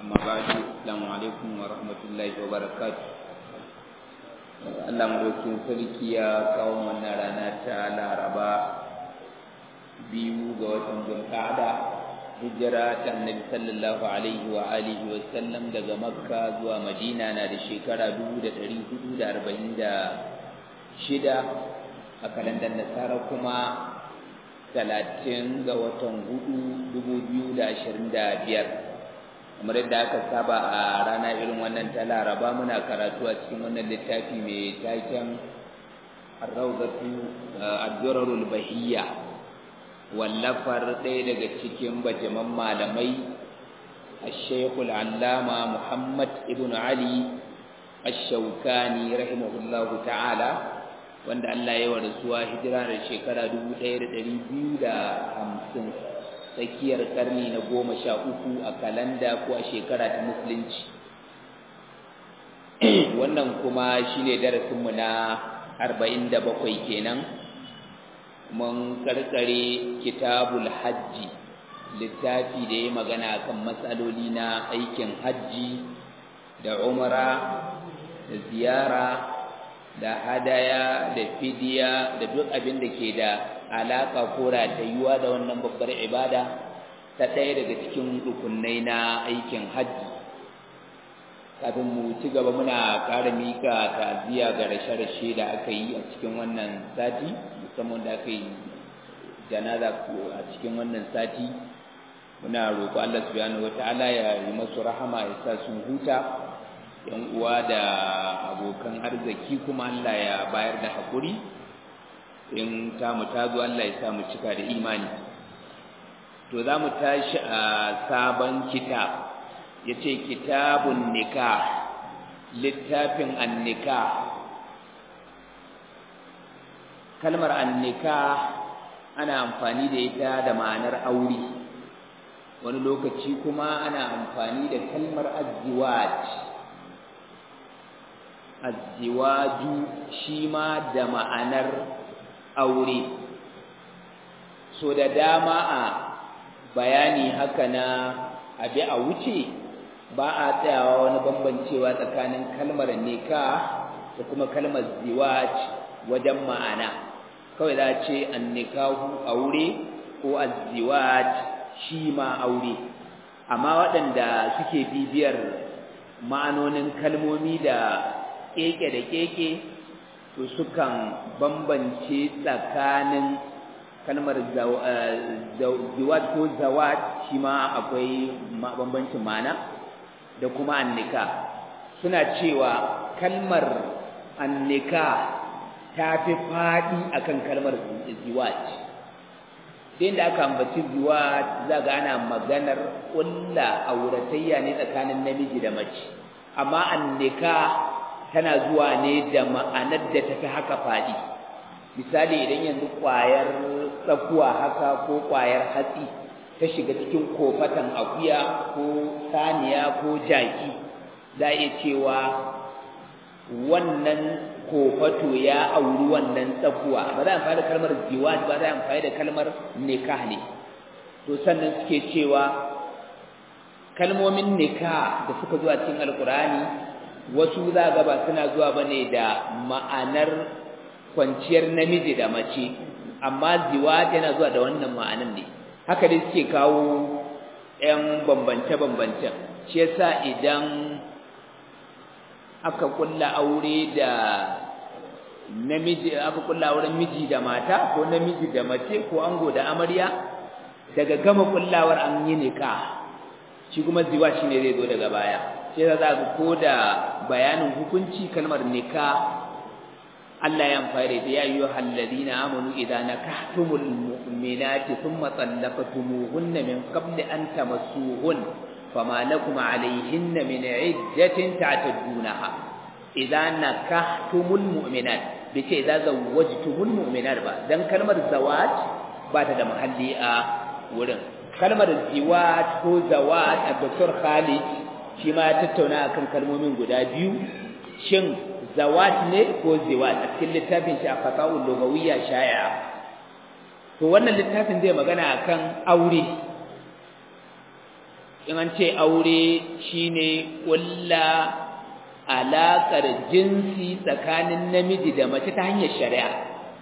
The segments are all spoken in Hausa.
amma ba'du assalamu alaikum wa rahmatullahi wa barakatuh Allah madaukin sarki ya kawo wannan rana ta Laraba biyu ga watan Zulqa'ada hijira ta Annabi sallallahu alaihi wa alihi wa sallam daga Makka zuwa Madina na da shekara 1446 a kalandar Nasara kuma talatin ga watan hudu dubu biyu da ashirin da biyar kamar yadda aka saba a rana irin wannan ta laraba muna karatu a cikin wannan littafi mai taken arrauzatu addurarul bahiyya wallafar ɗaya daga cikin bajaman malamai الشيخ العلامة محمد ابن علي الشوكاني رحمه الله تعالى wanda Allah ya warasuwa hijira da shekara 1250 tsakiyar karni na goma sha uku a kalanda ko a shekara ta musulunci wannan kuma shine darasinmu na 47 kenan mun karkare kitabul hajji littafi da ya magana kan matsaloli na aikin hajji da umara da ziyara da hadaya da fidiya da duk abin da ke da alaka ko ratayuwa da wannan babbar ibada ta ɗaya daga cikin rukunai na aikin hajji kafin mu ci gaba muna ƙara mika ta'aziyya ga rashe-rashe da aka yi a cikin wannan sati musamman da aka yi janaza a cikin wannan sati muna roƙo Allah subhanahu wata'ala ya yi masu rahama ya sa sun huta yan uwa da abokan arziki kuma Allah ya bayar da haƙuri in ta mu tazo Allah ya sa mu cika da imani to za mu tashi a sabon kitab ya ce kitabun nikah littafin annika kalmar annika ana amfani da ita da ma'anar aure wani lokaci kuma ana amfani da kalmar azziwaj azziwaju shi ma da ma'anar aure so da dama a bayani haka na abi a wuce ba a tsayawa wani bambancewa tsakanin kalmar nikah da kuma kalmar ziwaj wajen ma'ana kawai za a ce annikahu aure ko azziwaj shi ma aure amma waɗanda suke bibiyar ma'anonin kalmomi da keke da keke to sukan bambance tsakanin kalmar zawat ko zawat shi ma akwai bambancin ma'ana da kuma annika suna cewa kalmar annika ta fi faɗi akan kalmar ziwat sai da aka ambaci ziwat za ga ana maganar ƙulla auratayya ne tsakanin namiji da mace amma annika tana zuwa ne da ma'anar da tafi haka faɗi misali idan yanzu ƙwayar tsakuwa haka ko ƙwayar hatsi ta shiga cikin kofatan akuya ko saniya ko jaki za a iya cewa wannan kofato ya auri wannan tsakuwa ba za a amfani da kalmar ziwaj ba za a amfani da kalmar nikah ne to sannan suke cewa kalmomin nikah da suka zuwa cikin alkurani wasu za ga ba suna zuwa bane da ma'anar kwanciyar namiji da mace amma ziwaj yana zuwa da wannan ma'anar ne haka dai suke kawo ƴan bambance-bambance shi yasa idan aka kulla aure da namiji aka kulla auren miji da mata ko namiji da mace ko ango da amarya daga gama kullawar an yi nikah shi kuma ziwa shine zai zo daga baya sai za ga ko da bayanin hukunci kalmar nikah Allah ya amfani da ya ayyuhal ladina amanu idza nakahtumul mu'minati thumma talaqtumuhunna min qabli an tamassuhun fama lakum alayhinna min iddatin ta'tadunaha idza nakahtumul mu'minat bace idza zawwajtumul mu'minat ba dan kalmar zawaj ba ta da mahalli a wurin kalmar ziwaj ko zawaj a Dr. Khalid shi ma ya tattauna akan kalmomin guda biyu shin zawat ne ko ziwat a cikin littafin shi a fatawul lugawiyya shaya to wannan littafin zai magana akan aure in an ce aure shine kulla alaƙar jinsi tsakanin namiji da mace ta hanyar shari'a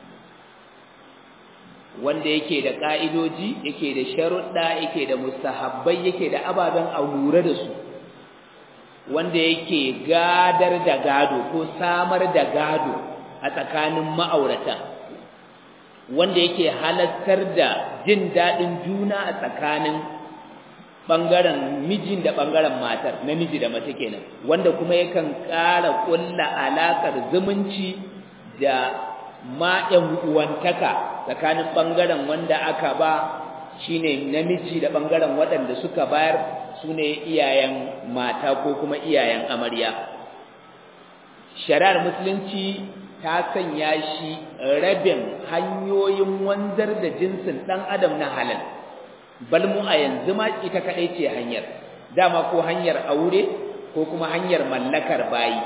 wanda yake da ƙa'idoji yake da sharuɗa yake da mustahabbai yake da ababen a lura da su wanda yake gadar da gado ko samar da gado a tsakanin ma'aurata wanda yake halattar da jin daɗin juna a tsakanin ɓangaren mijin da ɓangaren matar namiji da mace kenan wanda kuma yakan ƙara ƙulla alaƙar zumunci da ma uwantaka tsakanin ɓangaren wanda aka ba shine namiji da ɓangaren waɗanda suka bayar su ne iyayen mata ko kuma iyayen amarya shari'ar musulunci ta sanya shi rabin hanyoyin wanzar da jinsin ɗan adam na halal bal mu a yanzu ma ita kaɗai ce hanyar dama ko hanyar aure ko kuma hanyar mallakar bayi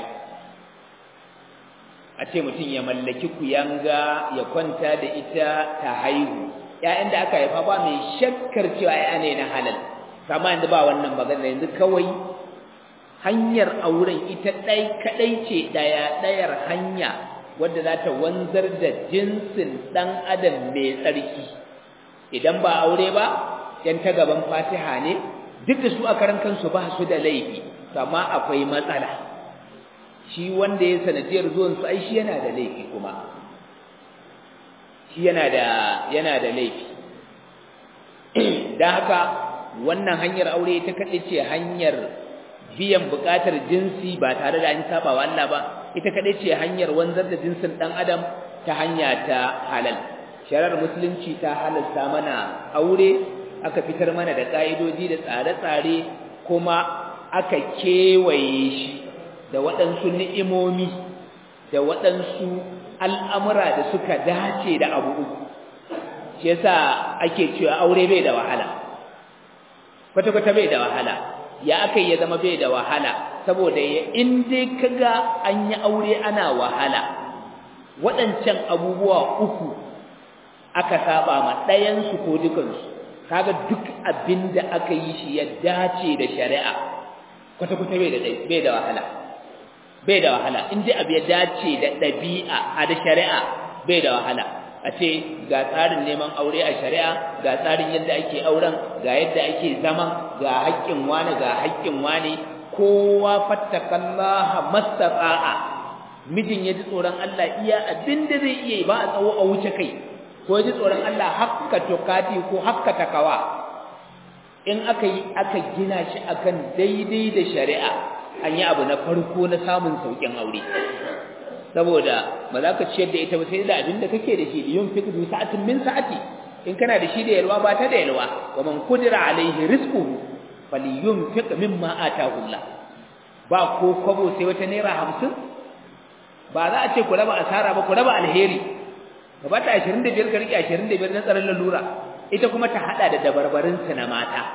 a ce mutum ya mallaki kuyanga ya kwanta da ita ta haihu ‘ya'yan da aka haifa ba mai shakkar cewa ‘ya'ya ne na halal kama yanzu ba wannan magana yanzu kawai hanyar auren ita ɗai kaɗai ce ɗaya ɗayar hanya wadda za ta wanzar da jinsin ɗan adam mai tsarki idan ba aure ba ‘yan ta gaban fatiha ne duk da su a karan kansu ba su da laifi amma akwai matsala shi wanda ya sanadiyar zuwan su ai shi yana da laifi kuma shi yana da yana da laifi dan haka wannan hanyar aure ta kace ce hanyar biyan bukatar jinsi ba tare da an saba wa Allah ba ita kaɗai ce hanyar wanzar da jinsin ɗan adam ta hanya ta halal shari'ar musulunci ta halalta mana aure aka fitar mana da ƙa'idoji da tsare-tsare kuma aka kewaye shi da waɗansu ni'imomi da waɗansu al'amura da suka dace da abu uku shi yasa ake cewa aure bai da wahala kwata-kwata bai da wahala ya aka ya zama bai da wahala saboda ya in dai kaga an yi aure ana wahala waɗancan abubuwa uku aka saba ma ɗayansu ko dukansu kaga duk abin da aka yi shi ya dace da shari'a kwata-kwata bai da bai da wahala bai da wahala in dai abu ya dace da ɗabi'a a da shari'a bai da wahala a ce ga tsarin neman aure a shari'a ga tsarin yadda ake auren ga yadda ake zaman ga haƙƙin wani ga haƙƙin wani kowa fattakallaha mastata'a mijin ya ji tsoron Allah iya abin da zai iya ba a tsawo a wuce kai ko ya ji tsoron Allah hakka tukati ko hakka takawa in aka yi aka gina shi akan daidai da shari'a an yi abu na farko na samun sauƙin aure saboda ba za ka ciyar da ita ba sai da abin da kake da shi yun fi du sa'atin min sa'ati in kana da shi da yalwa ba ta da yalwa wa man qudira alaihi rizquhu falyunfiq mimma ataahu Allah ba ko kwabo sai wata naira hamsin ba za a ce ku raba asara ba ku raba alheri ka bata 25 ka rike 25 na tsaron lalura ita kuma ta hada da dabarbarin na mata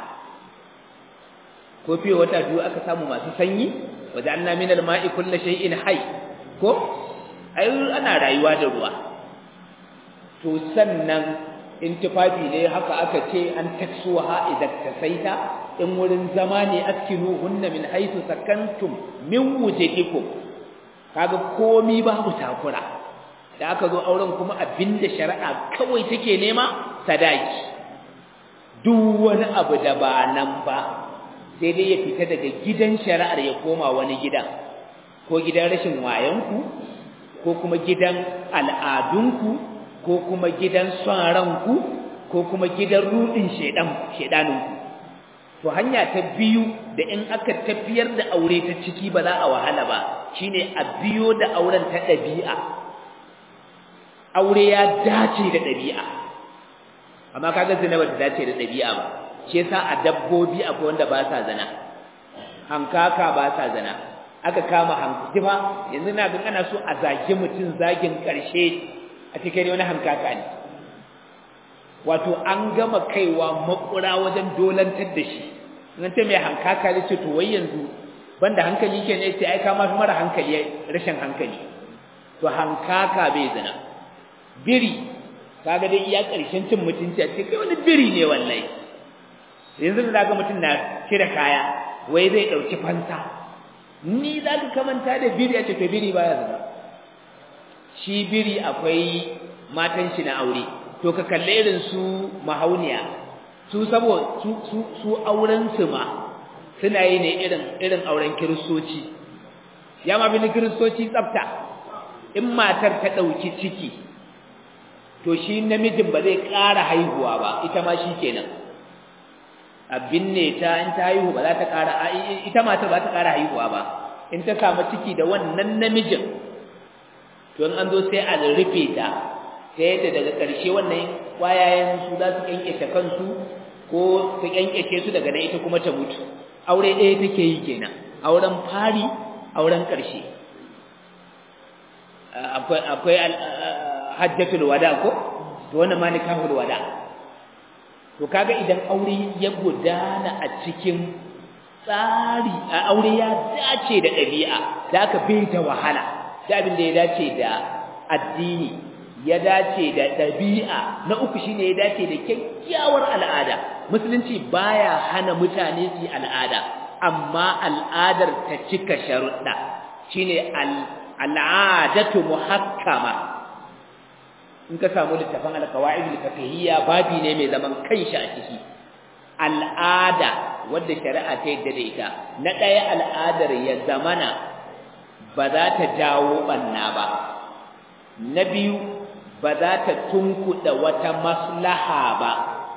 ko fiye wata biyu aka samu masu sanyi wajen min al-ma'i kullu shay'in hayy ko ai ana rayuwa da ruwa to sannan in tufafi ne haka aka ce an taksuha idan tasaita in wurin zama ne askinu hunna min haythu sakantum min wujudikum kaga komi babu takura da aka zo auren kuma abinda shari'a kawai take nema sadaki duk wani abu da ba nan ba sai dai ya fita daga gidan shari'ar ya koma wani gidan ko gidan rashin wayanku ko kuma gidan al'adunku ko kuma gidan son ranku ko kuma gidan rudin shedan shedaninku to hanya ta biyu da in aka tafiyar da aure ta ciki ba za a wahala ba shine a biyo da auren ta dabi'a aure ya dace da dabi'a amma kaga zina ba ta dace da dabi'a ba shi yasa a dabbobi akwai wanda ba sa zina hankaka ba sa zina aka kama hankali ba yanzu na ga ana so a zage mutum zagin karshe a cikin wani hankaka ne wato an gama kaiwa makura wajen dolantar da shi nan ta mai hankaka ne ce to wai yanzu banda hankali ke ne sai ai ka mafi mara hankali rashin hankali to hankaka bai zina biri kaga dai iya karshen cin mutunci a ce kai wani biri ne wallahi yanzu da ga mutum na cire kaya wai zai dauki fansa ni za ka kamanta da biri a ce to biri baya zina shi biri akwai matan shi na aure to ka kalle irin su mahauniya su sabo su su su auren su ma suna yi ne irin irin auren kiristoci ya ma bin kiristoci tsafta in matar ta dauki ciki to shi namijin ba zai ƙara haihuwa ba ita ma shi kenan abin ne ta in ta haihu ba za ta ƙara ita matar ba ta ƙara haihuwa ba in ta samu ciki da wannan namijin to in an zo sai a rufe ta ta yadda daga ƙarshe wannan ƙwayayen su za su ƙyanƙyace kansu ko su ƙyanƙyace su daga nan ita kuma ta mutu aure ɗaya take yi kenan auren fari auren ƙarshe akwai akwai hajjatul wada ko to wannan ma nikahul wada to kaga idan aure ya gudana a cikin tsari a aure ya dace da ɗabi'a da aka bai da wahala da abin da ya dace da addini ya dace da ɗabi'a na uku shine ya dace da kyakkyawar al'ada musulunci baya hana mutane su yi al'ada amma al'adar ta cika sharuɗa shine al'adatu muhakkama in ka samu littafin alqawaid al-fiqhiyya babi ne mai zaman kanshi a ciki al'ada wadda shari'a ta yadda da ita na ɗaya al'adar ya zamana ba za ta jawo ɓanna ba na biyu ba za ta tunkuɗa wata maslaha ba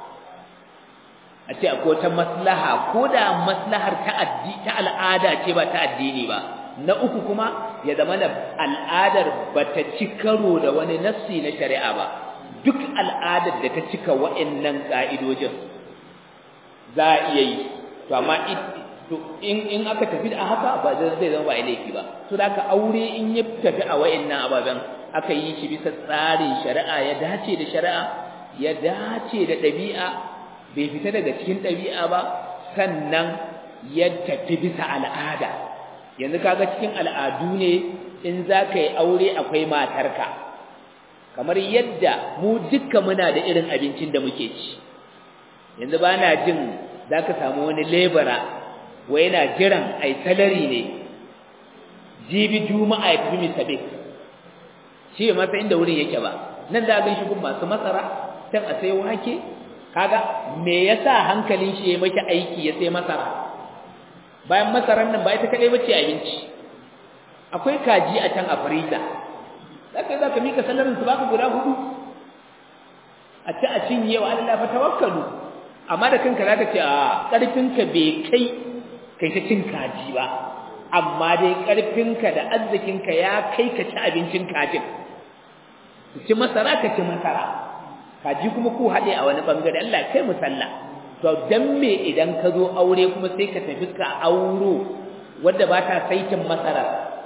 a ce akwai wata maslaha ko da maslahar ta al'ada ce ba ta addini ba na uku kuma ya zama da al'adar ba ta ci karo da wani nassi na shari'a ba duk al'adar da ta cika wa'annan ƙa'idojin za a iya yi to amma in aka tafi da haka ba zai zama ba laifi ba to da aka aure in ya tafi a wa'annan ababen aka yi shi bisa tsarin shari'a ya dace da shari'a ya dace da ɗabi'a bai fita daga cikin ɗabi'a ba sannan ya tafi bisa al'ada yanzu kaga cikin al'adu ne in za ka yi aure akwai matarka kamar yadda mu dukka muna da irin abincin da muke ci yanzu ba na jin za ka samu wani lebara wa yana jiran a yi salari ne jibi juma'a ya fi misabe shi masa inda wurin yake ba nan da gan shi gun masu masara can a sai wake kaga me yasa hankalin shi ya maki aiki ya sai masara bayan masaran nan ba ita kadai bace abinci akwai kaji a can a fariza zaka zaka mika salarin su baka guda hudu a ci a cinye wa Allah fa tawakkalu amma da kanka zaka ce a karfinka bai kai kai ta cin kaji ba amma dai karfinka da arzikinka ya kai ka ci abincin kajin ci masara ka ci masara kaji kuma ku haɗe a wani bangare Allah kai mu sallah to dan me idan ka zo aure kuma sai ka tafi ka auro wanda ba ta saitin masara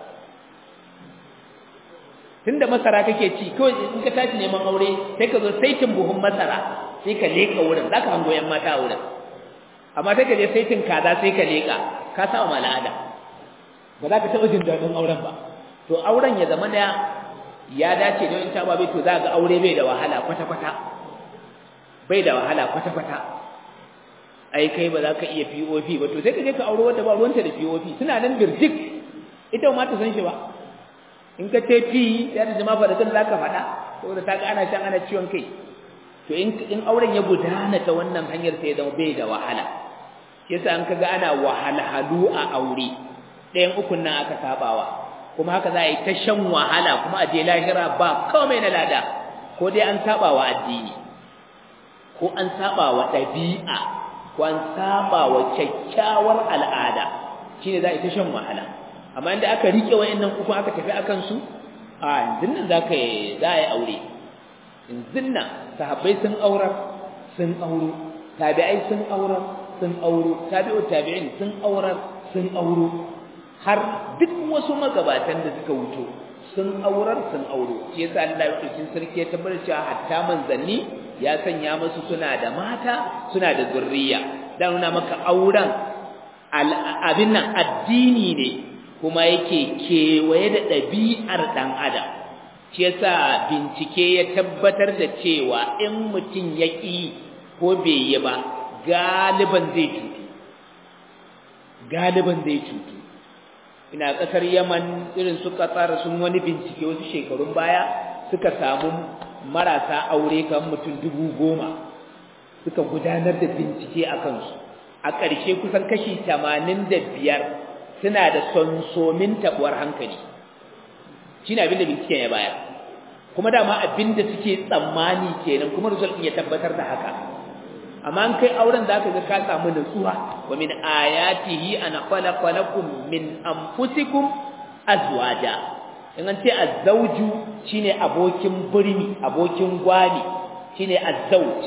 tunda masara kake ci kawai in ka tashi neman aure sai ka zo saitin buhun masara sai ka leka wurin zaka hango yan mata a wurin amma sai ka je saitin kaza sai ka leka ka sa wa al'ada ba za ka taɓa jin daɗin auren ba to auren ya zama da ya dace da in ta babe to za ga aure bai da wahala kwata-kwata bai da wahala kwata-kwata ai kai ba za ka iya POP ba to sai ka je ka aure wanda ba ruwanta da POP suna nan birjik ita ma ta san shi ba in ka ce P ya da jama'a fa da kan zaka faɗa saboda ta ga ana shan ana ciwon kai to in in auren ya gudana ta wannan hanyar sai ya zama bai da wahala yasa an kaga ana wahalhalu a aure ɗayan ukun nan aka sabawa kuma haka za a yi ta shan wahala kuma a je lahira ba komai na lada ko dai an saba wa addini ko an saba wa ɗabi'a ko an saba wa kyakkyawar al'ada shine za a yi ta shan wahala amma inda aka rike wayannan uku aka tafi akan su a yanzu nan za ka za a yi aure yanzu nan sahabbai sun aurar sun auro tabi'ai sun aurar sun auro tabi'u tabi'in sun aurar sun auro har duk wasu magabatan da suka wuto sun aurar sun auro shi yasa Allah ya dauki sarki ya tabbata cewa hatta manzanni ya sanya musu suna da mata suna da zurriya dan nuna maka auren abin nan addini ne kuma yake kewaye da ɗabi'ar ɗan adam shi yasa bincike ya tabbatar da cewa in mutum ya ƙi ko bai yi ba galiban zai cutu galiban zai cutu ina kasar Yaman irin su Qatar sun wani bincike wasu shekarun baya suka samu marasa aure kan mutum dubu goma suka gudanar da bincike a kansu a ƙarshe kusan kashi tamanin da biyar suna da sonsomin tabuwar hankali shi ne abin da binciken ya baya kuma dama abin da suke tsammani kenan kuma result ya tabbatar da haka amma an kai auren da aka ga ka samu nutsuwa wa min ayatihi an khalaqa lakum min anfusikum azwaja in an ce azzauju shine abokin birni abokin gwani shine azzauj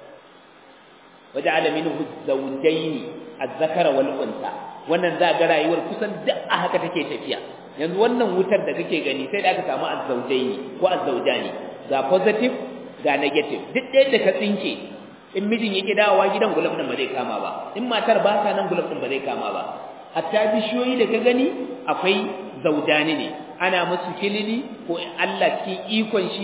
waja'ala minhu zawjayn az-zakara wal unsa wannan za ga rayuwar kusan duk a haka take tafiya yanzu wannan wutar da kake gani sai da aka samu azzaujaini ko azzaujani ga positive ga negative duk ɗaya da ka tsinke in mijin yake dawowa gidan gulab din ba zai kama ba in matar ba ta nan gulab din ba zai kama ba hatta bishiyoyi da ka gani akwai zaujani ne ana musu kilili ko Allah cikin ikon shi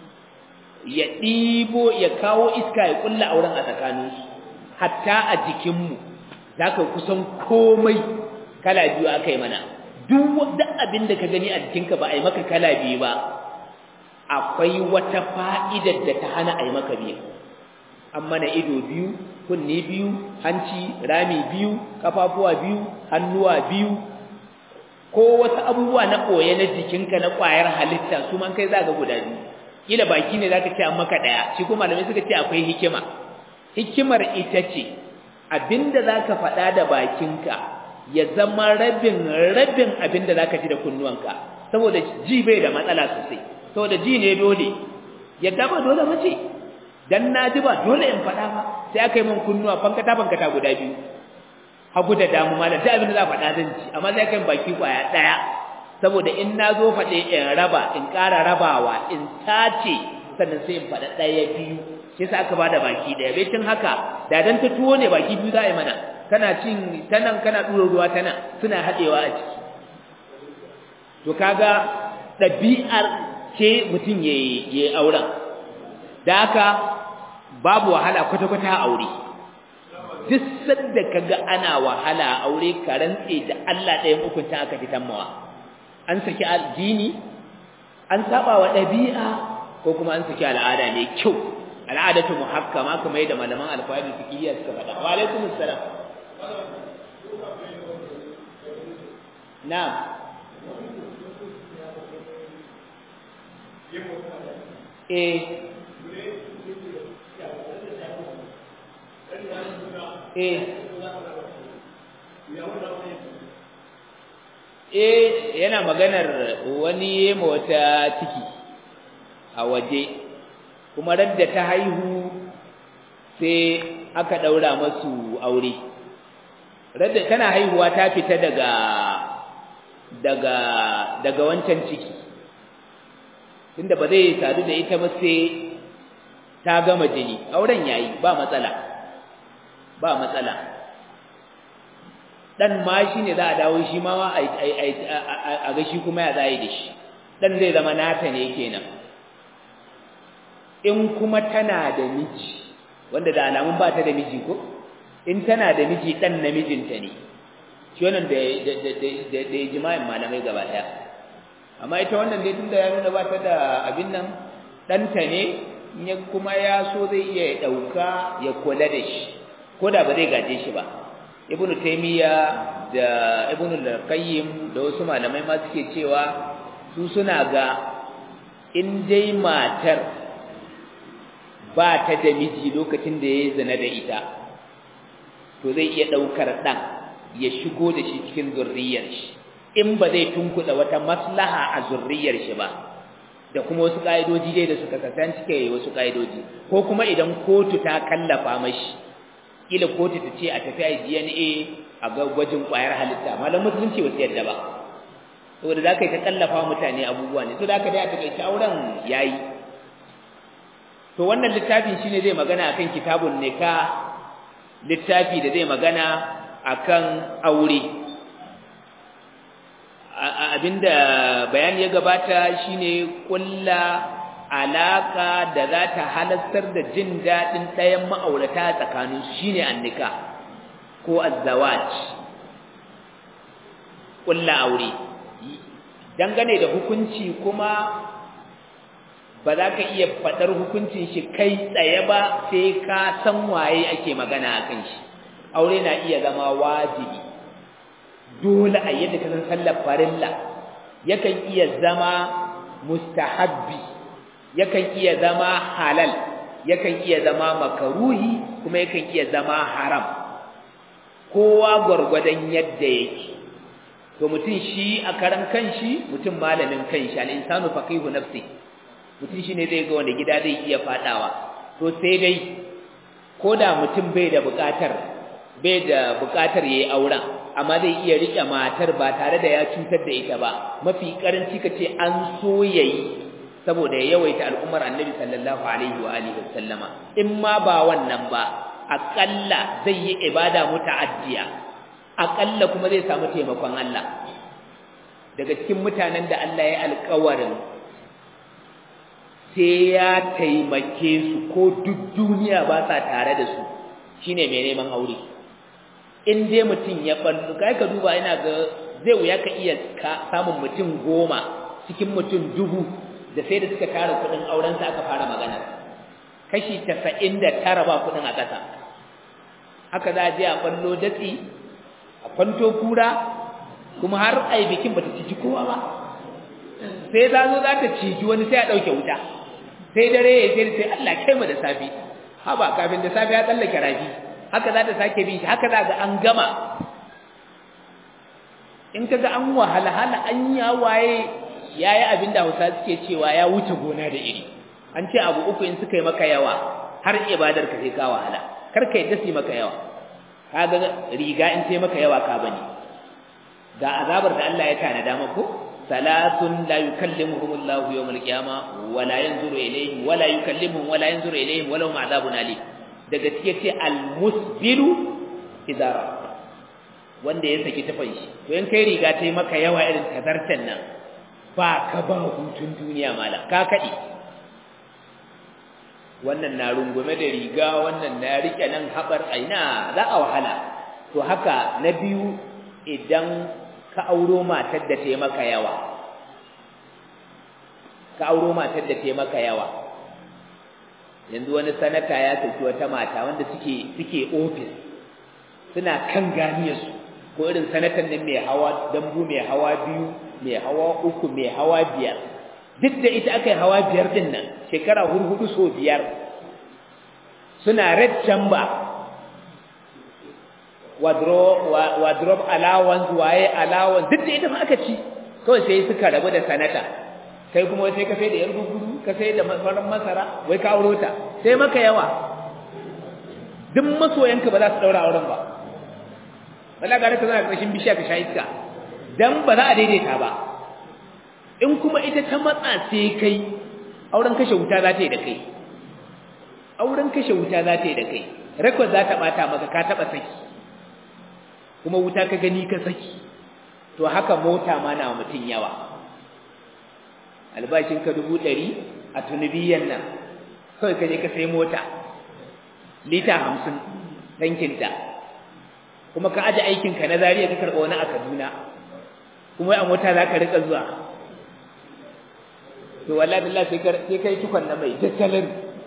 ya ɗibo ya kawo iska ya kulla auren a tsakaninsu hatta a jikinmu za ka kusan komai kala biyu aka yi mana duk abin da ka gani a jikinka ba a yi maka kala biyu ba akwai wata fa'idar da ta hana a yi maka biyu an mana ido biyu kunne biyu hanci rami biyu kafafuwa biyu hannuwa biyu ko wasu abubuwa na ɓoye na jikinka na ƙwayar halitta su man kai za ga guda biyu kila baki ne za ka ce an maka ɗaya shi kuma malamai suka ce akwai hikima hikimar ita ce abinda za ka faɗa da bakinka ya zama rabin rabin abinda za ka ji da kunnuwanka saboda ji bai da matsala sosai saboda ji ne dole yadda ba dole mace dan na ji ba dole in faɗa ba sai aka yi min kunnuwa fankata fankata guda biyu hagu da damu malam duk abinda za faɗa zan ci amma sai aka yi baki kwaya ɗaya saboda in na zo faɗe in raba in ƙara rabawa in tace sannan sai in faɗa ɗaya biyu shi yasa aka bada baki daya bai tun haka da dan ta tuwo ne baki biyu za a yi mana kana cin tanan kana dura ruwa tana suna hadewa a ciki to kaga dabi'ar ce mutum yayi yayi auren da haka babu wahala kwata kwata a aure duk sanda kaga ana wahala a aure ka rantse da Allah ɗayan hukunta aka fitan mawa an saki addini an saba wa dabi'a ko kuma an saki al'ada mai kyau al'adatu muhakkama kamar yadda malaman alfahari fiqhiyya suka faɗa wa alaikum assalam na'am eh eh eh yana maganar wani yema wata ciki a waje kuma radda ta haihu sai aka daura masu aure radda tana haihuwa ta fita daga daga daga wancan ciki tunda ba zai sadu da ita ba sai ta gama jini auren yayi ba matsala ba matsala dan ma shine za a dawo shi ma a ga shi kuma ya zai da shi dan zai zama nata ne kenan in kuma tana da miji wanda da alamun ba ta da miji ko in tana da miji dan namijinta ne shi wannan da da da ijma'in malamai gaba daya amma ita wannan dai tunda ya nuna ba ta da abin nan danta ne in kuma ya so zai iya dauka ya kula da shi ko da ba zai gaje shi ba ibnu taymiya da ibnu al-qayyim da wasu malamai ma suke cewa su suna ga in dai matar ba ta da miji lokacin da ya zina da ita to zai iya daukar dan ya shigo da shi cikin zurriyar shi in ba zai tunkuda wata maslaha a zurriyar shi ba da kuma wasu kaidoji dai da suka kasance kai wasu kaidoji ko kuma idan kotu ta kallafa mashi kila kotu ta ce a tafi a DNA a ga gwajin kwayar halitta malam musulunci ba su yadda ba saboda za ka yi ta kallafa mutane abubuwa ne to da ka dai a takaice auren yayi to wannan littafin shine zai magana akan kitabun nikah littafi da zai magana akan aure abinda bayani ya gabata shine kulla alaka da za ta halastar da jin daɗin ɗayan ma'aurata tsakaninsu shine annika ko azzawaj ƙulla aure dangane da hukunci kuma ba za ka iya faɗar hukuncin shi kai tsaye ba sai ka san waye ake magana a kan shi aure na iya zama wajibi dole a yadda ka san sallar farilla yakan iya zama mustahabbi yakan iya zama halal yakan iya zama makaruhi kuma yakan iya zama haram kowa gwargwadon yadda yake to mutum shi a karan kanshi mutum malamin kanshi al-insanu faqihu nafsi mutum shine zai ga wanda gida zai iya fadawa to sai dai koda mutum bai da bukatar bai da bukatar yayi auren amma zai iya rike matar ba tare da ya cutar da ita ba mafi karanci kace an so yayi saboda ya yawaita al'ummar annabi sallallahu alaihi wa alihi wasallama in ma ba wannan ba akalla zai yi ibada muta'addiya akalla kuma zai samu taimakon Allah daga cikin mutanen da Allah ya alƙawarin sai ya taimake su ko duk duniya ba sa tare da su shine mai neman aure in dai mutum ya ballu kai ka duba ina ga zai wuya ka iya samun mutum goma cikin mutum dubu da sai da suka tara kudin auren sa aka fara magana kashi 99 ba kudin a ƙasa haka za a je a ballo datsi a kwanto kura kuma har ai bikin bata ciji kowa ba sai za zo za ta ciji wani sai a dauke wuta sai dare ya sai sai Allah kai mu da safi haba kafin da safi ya tsallake rafi haka za ta sake bin shi haka za ga an gama in kaga an wahala hala an ya waye yayi abin da Hausa suke cewa ya wuce gona da iri an ce abu uku in suka yi maka yawa har ibadar ka sai ka wahala kar ka yadda su maka yawa kaga riga in sai maka yawa ka bane ga azabar da Allah ya tanada mako salatun la yukallimuhum Allah yawm al-qiyama wa la yanzuru ilayhim wa la yukallimuhum wa la yanzuru ilayhim wa lahum adhabun alim daga cike ce al-musbilu idara wanda ya saki tafan shi to in kai riga tai maka yawa irin kazartan nan ba ka ba hutun duniya malam ka kadi wannan na rungume da riga wannan na rike nan habar aina za a wahala to haka na biyu idan ka auro matar da ta maka yawa ka auro matar da ta maka yawa yanzu wani sanata ya saki wata mata wanda suke suke office suna kan ganiyarsu ko irin sanatan nan mai hawa dambu mai hawa biyu mai hawa uku mai hawa biyar duk da ita aka yi hawa biyar din nan shekara hurhudu so biyar suna red chamber wardrobe allowance waye allowance duk da ita ma aka ci kawai sai suka rabu da sanata kai kuma sai ka sai da yar guguru ka sai da farin masara wai ka auro ta sai maka yawa duk masoyanka ba za su daura auren ba wallahi ga ka zana karshen bishiya ka sha iska dan ba za a daidaita ba in kuma ita ta matsa sai kai auren kashe wuta za ta yi da kai auren kashe wuta za ta yi da kai record za ta bata maka ka taba saki kuma wuta ka gani ka saki to haka mota ma na mutun yawa albashin ka dubu ɗari a tunubiyan nan kawai ka je ka sai mota lita hamsin tankinta kuma ka aje aikinka na zariya ka karɓa wani a kaduna kuma a mota za ka riƙa zuwa to wallahi billah sai ka sai kai tukon na mai tattalin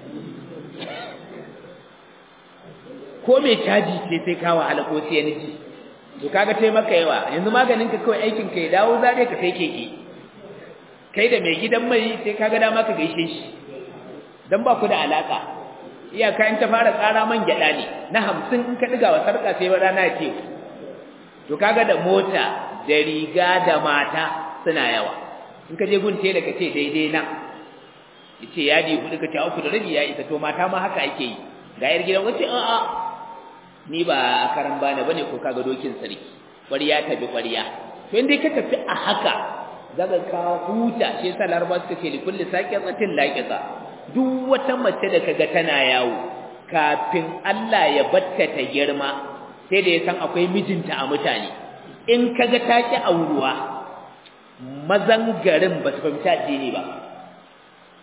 ko mai caji ce sai ka wahala ko sai ni to kaga tai maka yawa yanzu maganin ka kawai aikin ka ya dawo zare ka sai keke kai da mai gidan mai sai kaga dama ka gaishe shi dan ba ku da alaka iyaka in ta fara tsara man gyada ne na 50 in ka diga wa sarka sai rana ce to kaga da mota da riga da mata suna yawa in ka je gun tela ka ce daidai nan yace yadi hudu ka ce uku da rabi ya isa to mata ma haka ake yi ga yar gidan wace a a ni ba karan bana bane ko kaga dokin sarki ƙwariya ta bi ƙwariya to in dai ka tafi a haka daga ka huta shi yasa laraba suka ce likulli saqiqatin laqiqa duk wata mace da kaga tana yawo kafin Allah ya batta ta girma sai da ya san akwai mijinta a mutane in kaga ta ki auruwa mazan garin ba su fahimci addini ba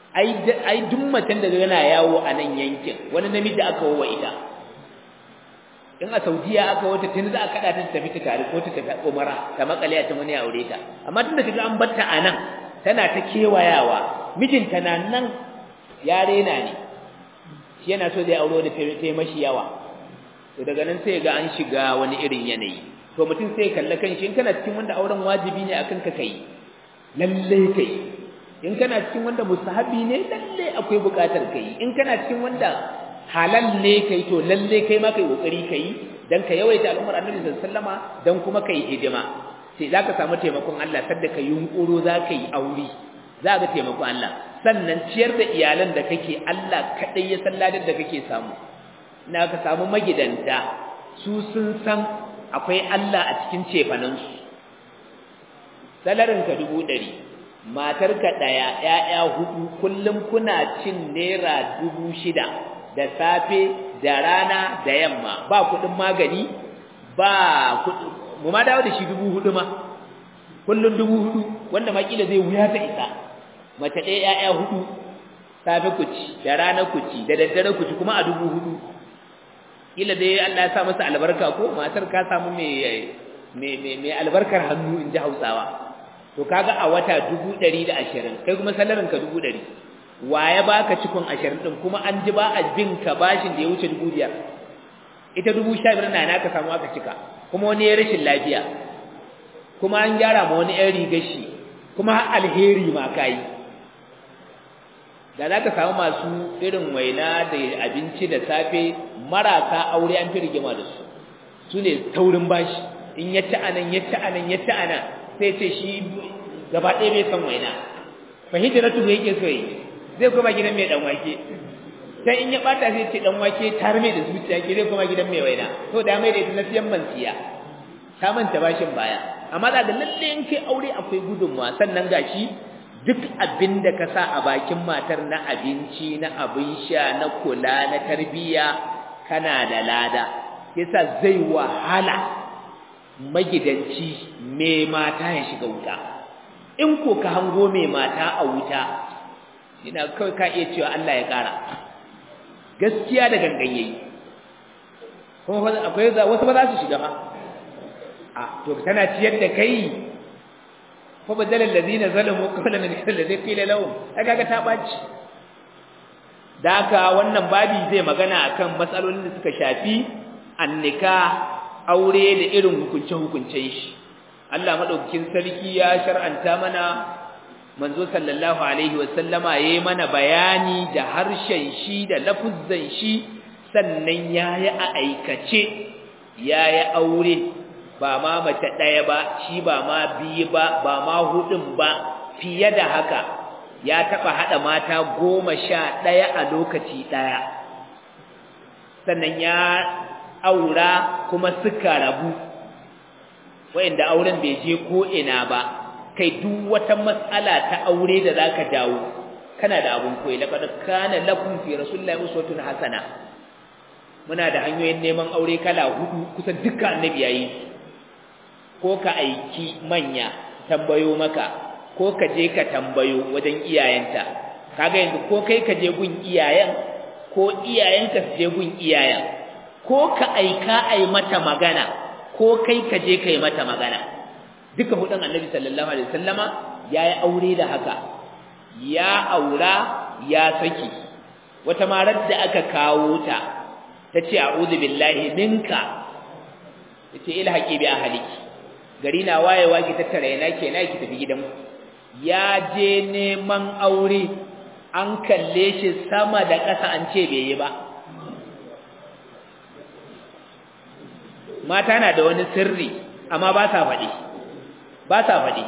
ai ai duk macen da yana yawo a nan yankin wani namiji aka wawa ita in a Saudiya aka wata tun za a kada ta tafi ta tare ko ta tafi Umara ta makale a can wani ya aure ta amma tunda kaga an batta a nan tana ta kewayawa mijinta na nan ya rena ne shi yana so zai auro da ta mashi yawa to daga nan sai ga an shiga wani irin yanayi to mutum sai kalla kan shi in kana cikin wanda auren wajibi ne akan ka kai lalle kai in kana cikin wanda mustahabi ne lalle akwai bukatar kai in kana cikin wanda halal ne kai to lalle kai ma kai kokari kai dan ka yawaita al'ummar annabi sallallahu alaihi wasallama dan kuma kai hidima sai zaka samu taimakon Allah sadda ka yunkuro zaka yi aure za ga taimakon Allah sannan ciyar da iyalan da kake Allah kadai ya san ladan da kake samu na ka samu magidanta su sun san akwai Allah a cikin cefanansu salarin ka dubu ɗari matarka ɗaya ‘ya'ya hudu kullum kuna cin naira dubu shida da safe da rana da yamma ba kuɗin magani ba mu ma dawo da shi dubu hudu ma kullum dubu hudu wanda makila zai wuya ta isa mace ɗaya ‘ya'ya hudu safe ku ci da rana ku ci da daddare ku ci kuma a dubu hudu kila dai Allah ya sa masa albarka ko matar ka samu mai mai albarkar hannu in ji Hausawa to kaga a wata dubu ɗari da ashirin kai kuma salarin ka dubu ɗari ya baka cikon ashirin ɗin kuma an ji ba a bin ka bashin da ya wuce dubu biyar ita dubu sha biyar na naka samu aka cika kuma wani ya rashin lafiya kuma an gyara ma wani ‘yan rigar shi kuma har alheri ma ka yi da za ka samu masu irin waina da abinci da safe marasa aure an fi rigima da su su ne taurin bashi in ya ci anan ya ci anan ya ci anan sai ce shi gaba ɗaya bai san waina fahimta na tuhu yake so yi zai koma gidan mai ɗan wake sai in ya ɓata sai ce ɗan wake tar mai da zuciya ke zai koma gidan mai waina to da mai da ita na siyan mansiya ta manta bashin baya amma da lalle in kai aure akwai gudunmawa sannan gashi duk abin da ka sa a bakin matar na abinci na abin sha na kula na tarbiyya kana da lada yasa zai wahala magidanci mai mata ya shiga wuta in ko ka hango mai mata a wuta ina kawai ka iya cewa Allah ya ƙara gaskiya da gangan yayi kuma akwai wasu ba za su shiga ba a to tana ciyar da kai fa badala alladhina zalamu qawlan min alladhi qila lahum kaga ta baci da haka wannan babi zai magana akan matsalolin da suka shafi annika aure da irin hukunce hukuncen shi Allah madaukakin sarki ya shar'anta mana manzo sallallahu alaihi wasallama yayi mana bayani da harshen shi da lafuzzan shi sannan yayi a aikace yayi aure ba ma mace ɗaya ba shi ba ma biyu ba ba ma hudun ba fiye da haka ya taɓa haɗa mata goma sha ɗaya a lokaci ɗaya sannan ya aura kuma suka rabu wa'inda auren bai je ko ina ba kai duk wata matsala ta aure da zaka dawo kana da abun koyi laqad kana lakum fi rasulillahi uswatun hasana muna da hanyoyin neman aure kala hudu kusan dukkan annabi yayi ko ka aiki manya tambayo maka ko ka je ka tambayo wajen iyayenta kaga yanzu ko kai ka je gun iyayen ko iyayenka su je gun iyayen ko ka aika ai mata magana ko kai ka je kai mata magana duka hudun annabi sallallahu alaihi wasallama yayi aure da haka ya aura ya saki wata marar da aka kawo ta tace a'udhu billahi minka tace ilhaqi bi ahliki gari na wayewa ki tattara yana kenan ki tafi gidan ya je neman aure an kalle shi sama da ƙasa an ce bai yi ba mata na da wani sirri amma ba sa faɗi ba sa faɗi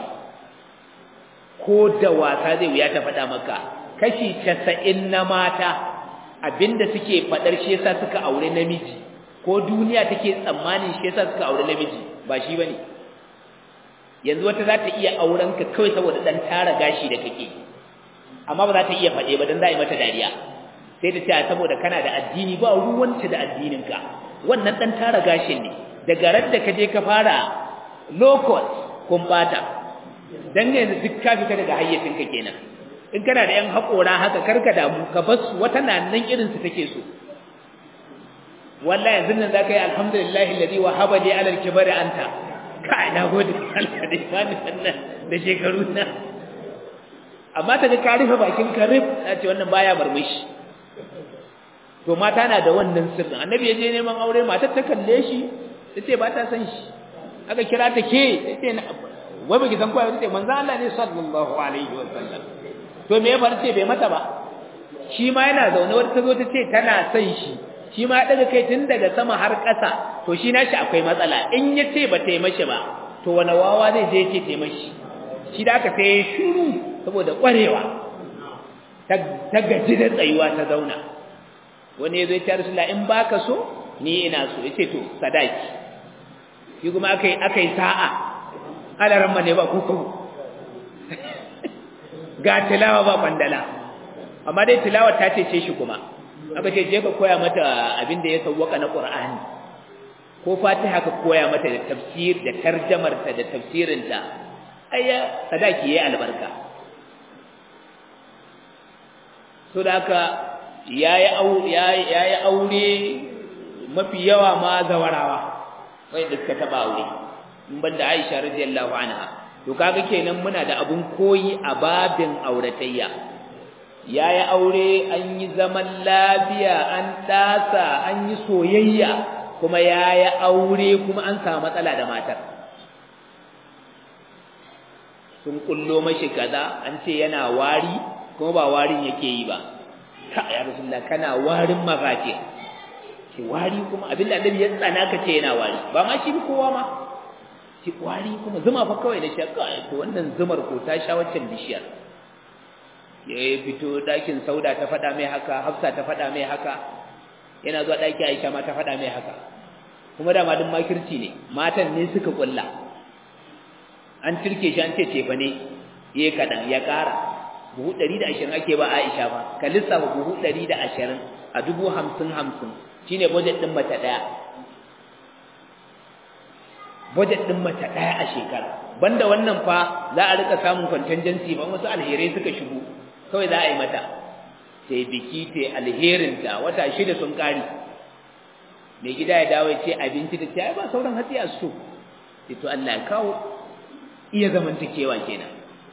ko da wasa zai wuya ta faɗa maka kashi casa'in na mata abinda suke faɗar shi yasa suka aure namiji ko duniya take tsammanin shi yasa suka aure namiji ba shi bane yanzu wata za ta iya auren ka kawai saboda dan tara gashi da kake amma ba za ta iya faɗe ba dan za a yi mata dariya sai ta ce saboda kana da addini ba ruwanta da addinin ka wannan dan tara gashin ne daga ran da ka je ka fara low cost kun bata dan yanzu duk ka fita daga hayyacin ka kenan in kana da yan haƙora haka karka damu ka bas wata na nan irin su take so wallahi yanzu nan zaka yi alhamdulillahi alladhi wahaba li ala al-kibari anta kai na gode Allah da imani wannan da shekaru na amma ta ga ka rufe bakin ka rif na ce wannan baya murmushi to mata na da wannan sirrin annabi ya je neman aure matar ta kalle shi ta ce ba ta san shi aka kira ta ke ta ce wai baki san kowa ta ce manzo Allah ne sallallahu alaihi wa sallam to me ya bar ce bai mata ba shi ma yana zaune wata ta zo ta ce tana son shi shi ma daga kai tun daga sama har ƙasa to shi nashi akwai matsala in ya ce ba ta yi mashi ba to wani wawa zai je ce ta yi mashi shi da aka sai shiru saboda ƙwarewa ta gaji da tsayuwa ta zauna wani ya zo ya ce rasulullah in baka so ni ina so ya ce to sadaki shi kuma aka yi aka yi sa'a alaran ne ba ko ga tilawa ba kwandala amma dai tilawa ta ce shi kuma aka ce je ka koya mata abin da ya sauwaka na Qur'ani ko Fatiha ka koya mata da tafsir da tarjamar ta da tafsirin ta ayya sadaki yayi albarka so da haka yayi aure yayi aure mafi yawa ma zawarawa wai da suka taba aure in banda Aisha radiyallahu anha to kaga kenan muna da abun koyi a babin auratayya ya yi aure an yi zaman lafiya an tasa an yi soyayya kuma ya yi aure kuma an samu matsala da matar sun kullo mashi kaza an ce yana wari kuma ba warin yake yi ba ka ya rasulullah kana warin mazaje ki wari kuma abinda annabi ya tsana ka ce yana wari ba ma shi kowa ma ki wari kuma zuma fa kawai da shakka to wannan zumar ko ta sha waccan bishiyar ya fito ɗakin sauda ta faɗa mai haka hafsa ta faɗa mai haka yana zuwa ɗaki aisha ma ta faɗa mai haka kuma dama duk makirci ne matan ne suka ƙulla an turke shi an ce cefa ne ya yi kaɗan ya ƙara buhu ɗari da ashirin ake ba aisha ba ka lissafa buhu ɗari da ashirin a dubu hamsin hamsin shine budget ɗin mata ɗaya budget ɗin mata ɗaya a shekara banda wannan fa za a rika samun contingency ba wasu alherai suka shigo kawai za a yi mata ta yi biki ta alherinta wata shida sun ƙari mai gida ya dawo ce abinci da ta yi ba sauran hatsi a so sai to Allah ya kawo iya zamantakewa kenan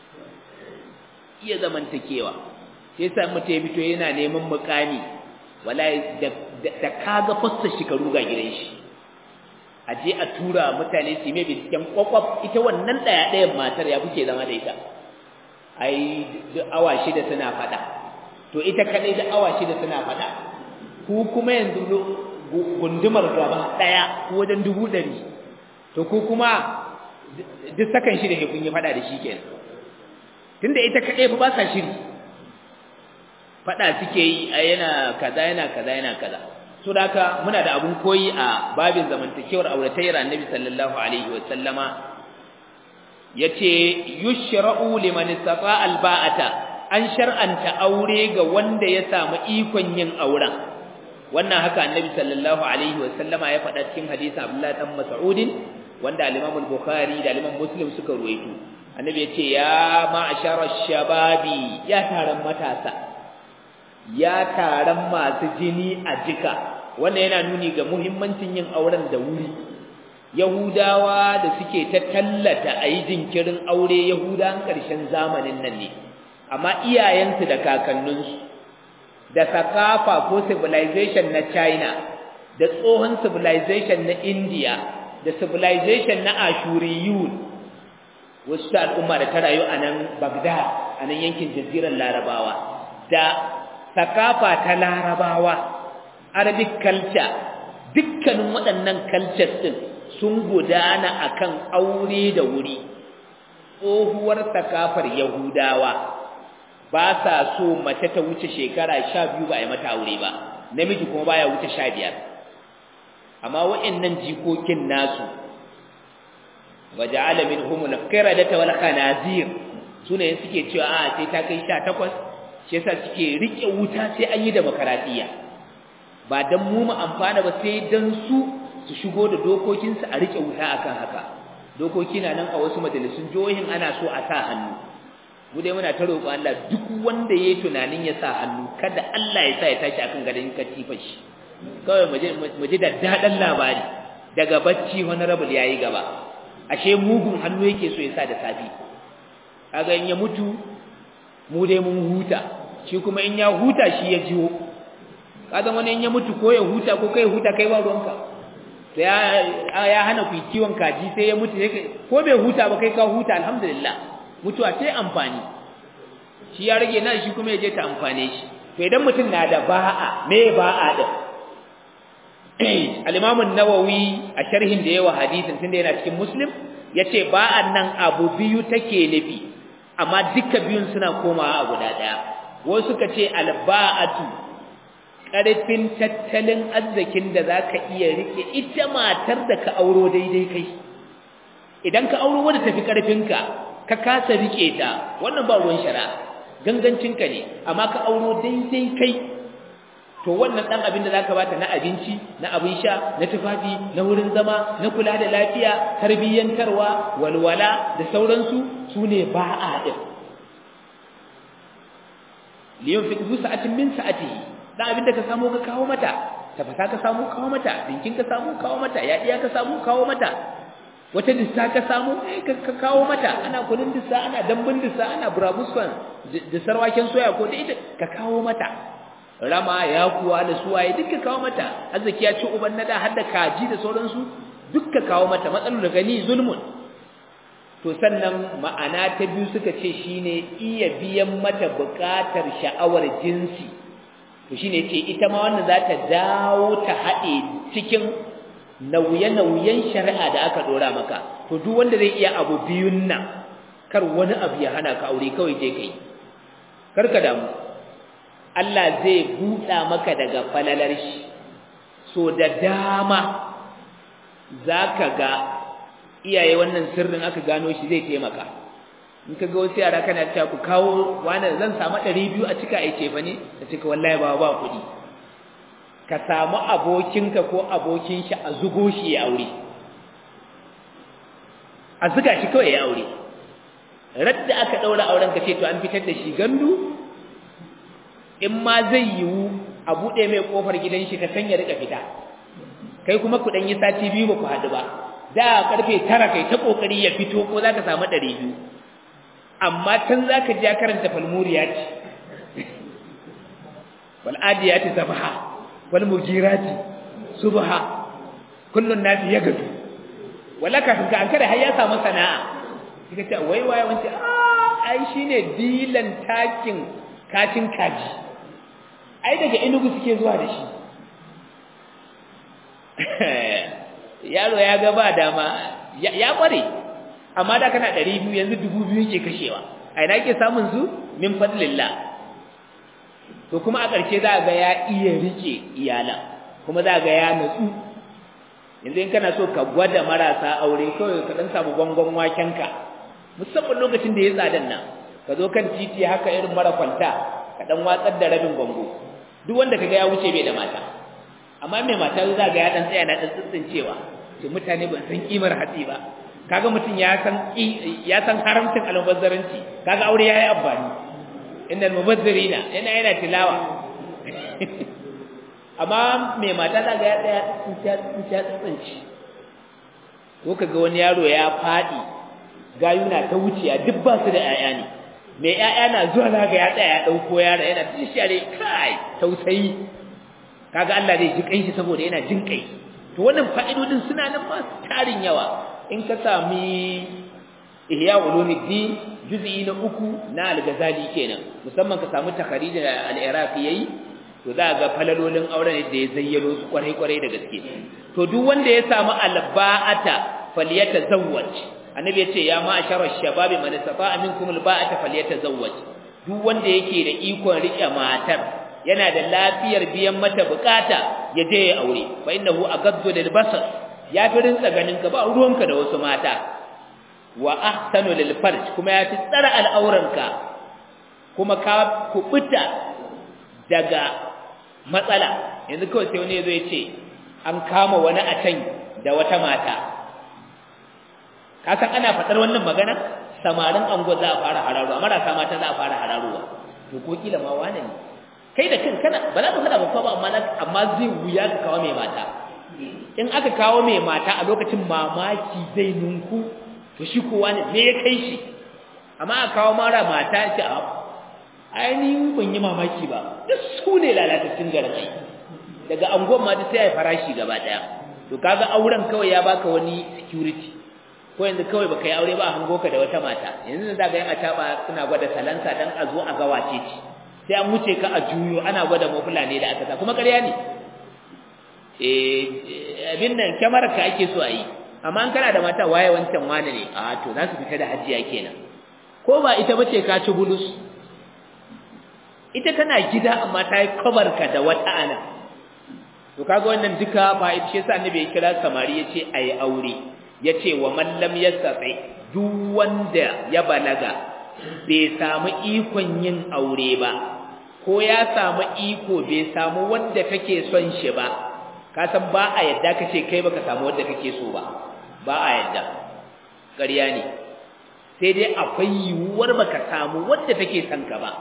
iya zamantakewa sai sa mutum ya fito yana neman mukami wallahi da kaga fassa shi ka ruga gidan shi a je a tura mutane su mai binciken kwakwaf ita wannan ɗaya ɗayan matar ya kuke zama da ita ai duk awa shida suna faɗa to ita kaɗai duk awa shida suna faɗa ku kuma yanzu gundumar gaba ɗaya ko wajen dubu ɗari to ku kuma duk sakan shida kun yi faɗa da shi kenan tunda ita kaɗai fa ba sa shiri faɗa suke yi a yana kaza yana kaza yana kaza so da haka muna da abun koyi a babin zamantakewar auratayyar annabi sallallahu alaihi wa sallama yace yushra'u liman istata'a alba'ata an shar'anta aure ga wanda ya samu ikon yin auren wannan haka annabi sallallahu alaihi wa sallama ya faɗa cikin hadisin Abdullah dan Mas'ud wanda al-Imam al-Bukhari da al-Imam Muslim suka ruwaito annabi yace ya ma'ashara shababi ya taron matasa ya taron masu jini a jika wannan yana nuni ga muhimmancin yin auren da wuri yahudawa da suke ta tallata a yi jinkirin aure yahudan ƙarshen zamanin nan ne amma iyayensu da kakanninsu da sakafa ko civilization na china da tsohon civilization na india da civilization na ashuriyun wasu ta al'umma da ta rayu a nan bagdad a nan yankin jazirar larabawa da sakafa ta larabawa arabic culture dukkanin waɗannan cultures din sun gudana akan aure da wuri tsohuwar sakafar yahudawa ba sa so mace ta wuce shekara sha biyu ba a yi mata aure ba namiji kuma baya wuce sha biyar amma waɗannan jikokin nasu waja'ala minhum al-qiradata wal khanazir sune suke cewa a sai ta kai 18 shi yasa suke rike wuta sai an yi demokaradiyya ba dan mu mu amfana ba sai dan su su shigo da dokokin su a rike wuta akan haka dokoki na nan a wasu majalisun jihohin ana so a sa hannu mu dai muna ta roƙon Allah duk wanda yayi tunanin ya sa hannu kada Allah ya sa ya tashi akan gadon katifar shi kawai mu ji da dadan labari daga bacci honorable yayi gaba ashe mugun hannu yake so ya sa da safi kaga in ya mutu mu dai mun huta shi kuma in ya huta shi ya jiwo kaga wani in ya mutu ko ya huta ko kai huta kai ba ruwanka to ya ya hana ku kiwon kaji sai ya mutu ko bai huta ba kai ka huta alhamdulillah mutuwa sai amfani shi ya rage nan shi kuma ya je ta amfane shi to idan mutum na da ba'a me ba'a din al-Imam an-Nawawi a sharhin da yawa hadisin tunda yana cikin Muslim yace ba'an nan abu biyu take nufi amma duka biyun suna komawa a guda daya wasu suka ce al-ba'atu karfin tattalin arzikin da zaka iya rike ita matar da ka auro daidai kai idan ka auro wanda tafi karfinka ka kasa rike ta wannan ba ruwan shari'a gangancinka ne amma ka auro daidai kai to wannan dan abin da zaka bata na abinci na abin sha na tufafi na wurin zama na kula da lafiya tarbiyyantarwa walwala da sauransu sune ba'a din liyan fi sa'atin min sa'atihi dan abin da ka samu ka kawo mata tafasa ka samu kawo mata dinkin ka samu kawo mata yadiya ka samu kawo mata wata dissa ka samu ka kawo mata ana kunin dissa ana dambun dissa ana burabuskan dissar waken soya ko da ita ka kawo mata rama ya kuwa da suwaye duk ka kawo mata arziki ya ci uban nada har da kaji da sauransu duk ka kawo mata matsalar da gani zulmun to sannan ma'ana ta biyu suka ce shine iya biyan mata buƙatar sha'awar jinsi to shine ce ita ma wannan za ta dawo ta haɗe cikin nauye-nauyen shari'a da aka dora maka to duk wanda zai iya abu biyun nan kar wani abu ya hana ka aure kawai je kai kar ka damu Allah zai buɗa maka daga falalar shi so da dama zaka ga iyaye wannan sirrin aka gano shi zai taimaka in ka ga wasu yara kana cewa ku kawo wani zan samu 200 a cika aice fa ne ta cika wallahi ba ba kuɗi ka samu abokinka ko abokin shi a zugo shi ya aure a zuga shi kawai ya aure radda aka daura auren ka ce to an fitar da shi gandu in ma zai yiwu a bude mai kofar gidan shi ka sanya rika fita kai kuma ku dan yi sati biyu ba ku hadu ba da karfe 9 kai ta kokari ya fito ko zaka samu 200 amma tun zaka ji karanta falmuriyat wal adiyati sabha wal mugirati subha kullun nasi yagadu wala kafin ka an kada har ya samu sana'a kika ce wai wai wance ah ai shine dilan takin kacin kaji ai daga inugu suke zuwa da shi yaro ya ga ba dama ya kware amma da kana 200 yanzu 2000 yake kashewa a ina yake samun su min fadlillah to kuma a ƙarshe za ga ya iya rike iyalan kuma za ga ya natsu yanzu in kana so ka gwada marasa aure kawai ka dan samu gongon wakenka musamman lokacin da ya tsadan nan ka zo kan titi haka irin mara kwanta ka dan watsar da rabin gongo duk wanda kaga ya wuce bai da mata amma mai mata za ga ya dan tsaya na dan tsintsincewa to mutane ban san kimar hatsi ba kaga mutum ya san ya san haramcin almubazzaranci kaga aure yayi amfani innal mubazzirina yana yana tilawa amma mai mata da ga ya tsaya tsinta tsinci ko kaga wani yaro ya fadi gayuna ta wuciya duk ba su da yaya ne mai yaya na zuwa za ga ya tsaya ya dauko yara yana tishare kai tausayi kaga Allah zai ji kanshi saboda yana jin kai to wannan fa'idodin suna nan ma tarin yawa in ka sami ihya ulumuddin juz'i na uku na al-ghazali kenan musamman ka samu takharij al-iraqi yayi to za ga falalolin auren da ya zayyano su kwarai kwarai da gaske to duk wanda ya samu alba'ata falyatazawwaj annabi ya ce ya ma'ashara shababi man istata'a minkum alba'ata falyatazawwaj duk wanda yake da ikon rike matar yana da lafiyar biyan mata bukata ya je ya aure fa innahu agaddu lil basar ya fi rinsa ganin ka ba ruwanka da wasu mata wa ahsanu lil farj kuma ya fi tsara al'auranka kuma ka kubuta daga matsala yanzu kawai sai wani yazo ya ce an kama wani a can da wata mata ka san ana fadar wannan magana samarin ango za a fara hararuwa marasa mata za a fara hararuwa to ko kila ma wane ne kai da kanka kana ba za ka faɗa ba ba amma amma zai wuya ka kawo mai mata in aka kawo mai mata a lokacin mamaki zai nunku to shi kowa ne me ya kai shi amma a kawo mara mata ce a ainihin ban yi mamaki ba duk su ne lalatattun garin ai daga angon ma sai ya farashi gaba daya to kaga auren kawai ya baka wani security ko yanzu kawai baka yi aure ba hango ka da wata mata yanzu da ga yan ataba suna gwada salansa dan a zo a ga wace ce sai an wuce ka a juyo ana gwada mafula ne da aka kuma ƙarya ne eh abin nan kyamarar ka ake so a yi amma an kana da mata waye wancan wane ne a to za su fita da hajiya kenan ko ba ita bace ka ci bulus ita tana gida amma ta yi kabar ka da wata ana to kaga wannan duka ba ita ce sa annabi ya kira samari yace ayi aure yace wa man lam yastati duk wanda ya balaga bai samu ikon yin aure ba ko ya samu iko bai samu wanda kake son shi ba ka san ba a yadda kace kai baka samu wanda kake so ba ba a yadda ƙarya ne sai dai akwai yiwuwar baka samu wanda take son ka ba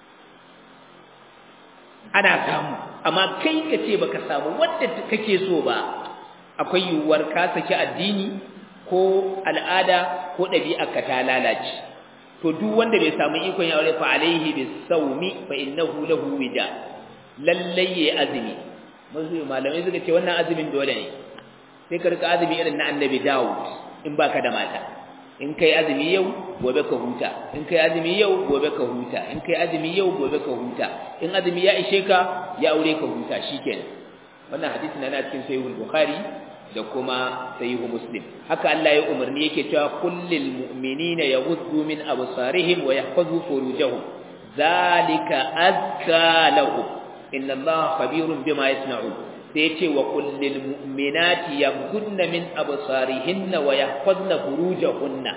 ana samu amma kai ka ce baka samu wanda kake so ba akwai yiwuwar ka saki addini ko al'ada ko ɗabi'arka ta lalace to duk wanda bai samu ikon ya aure fa alaihi bisawmi fa innahu lahu wida lallai ya azumi mazu malamai suka ce wannan azumin dole ne sai ka rika azumi irin na annabi Dawud in baka da mata in kai azumi yau gobe ka huta in kai azumi yau gobe ka huta in kai azumi yau gobe ka huta in azumi ya ishe ka ya aure ka huta shikenan wannan hadisi na cikin sahihul bukhari da kuma sahihu muslim haka Allah ya umarni yake cewa kullil mu'minina yaghuddu min absarihim wa yahfazu furujahum zalika azka lahum inna Allah khabirun bima yasna'un sai yace wa kullil mu'minati yaghuddna min absarihinna wa yahfazna furujahunna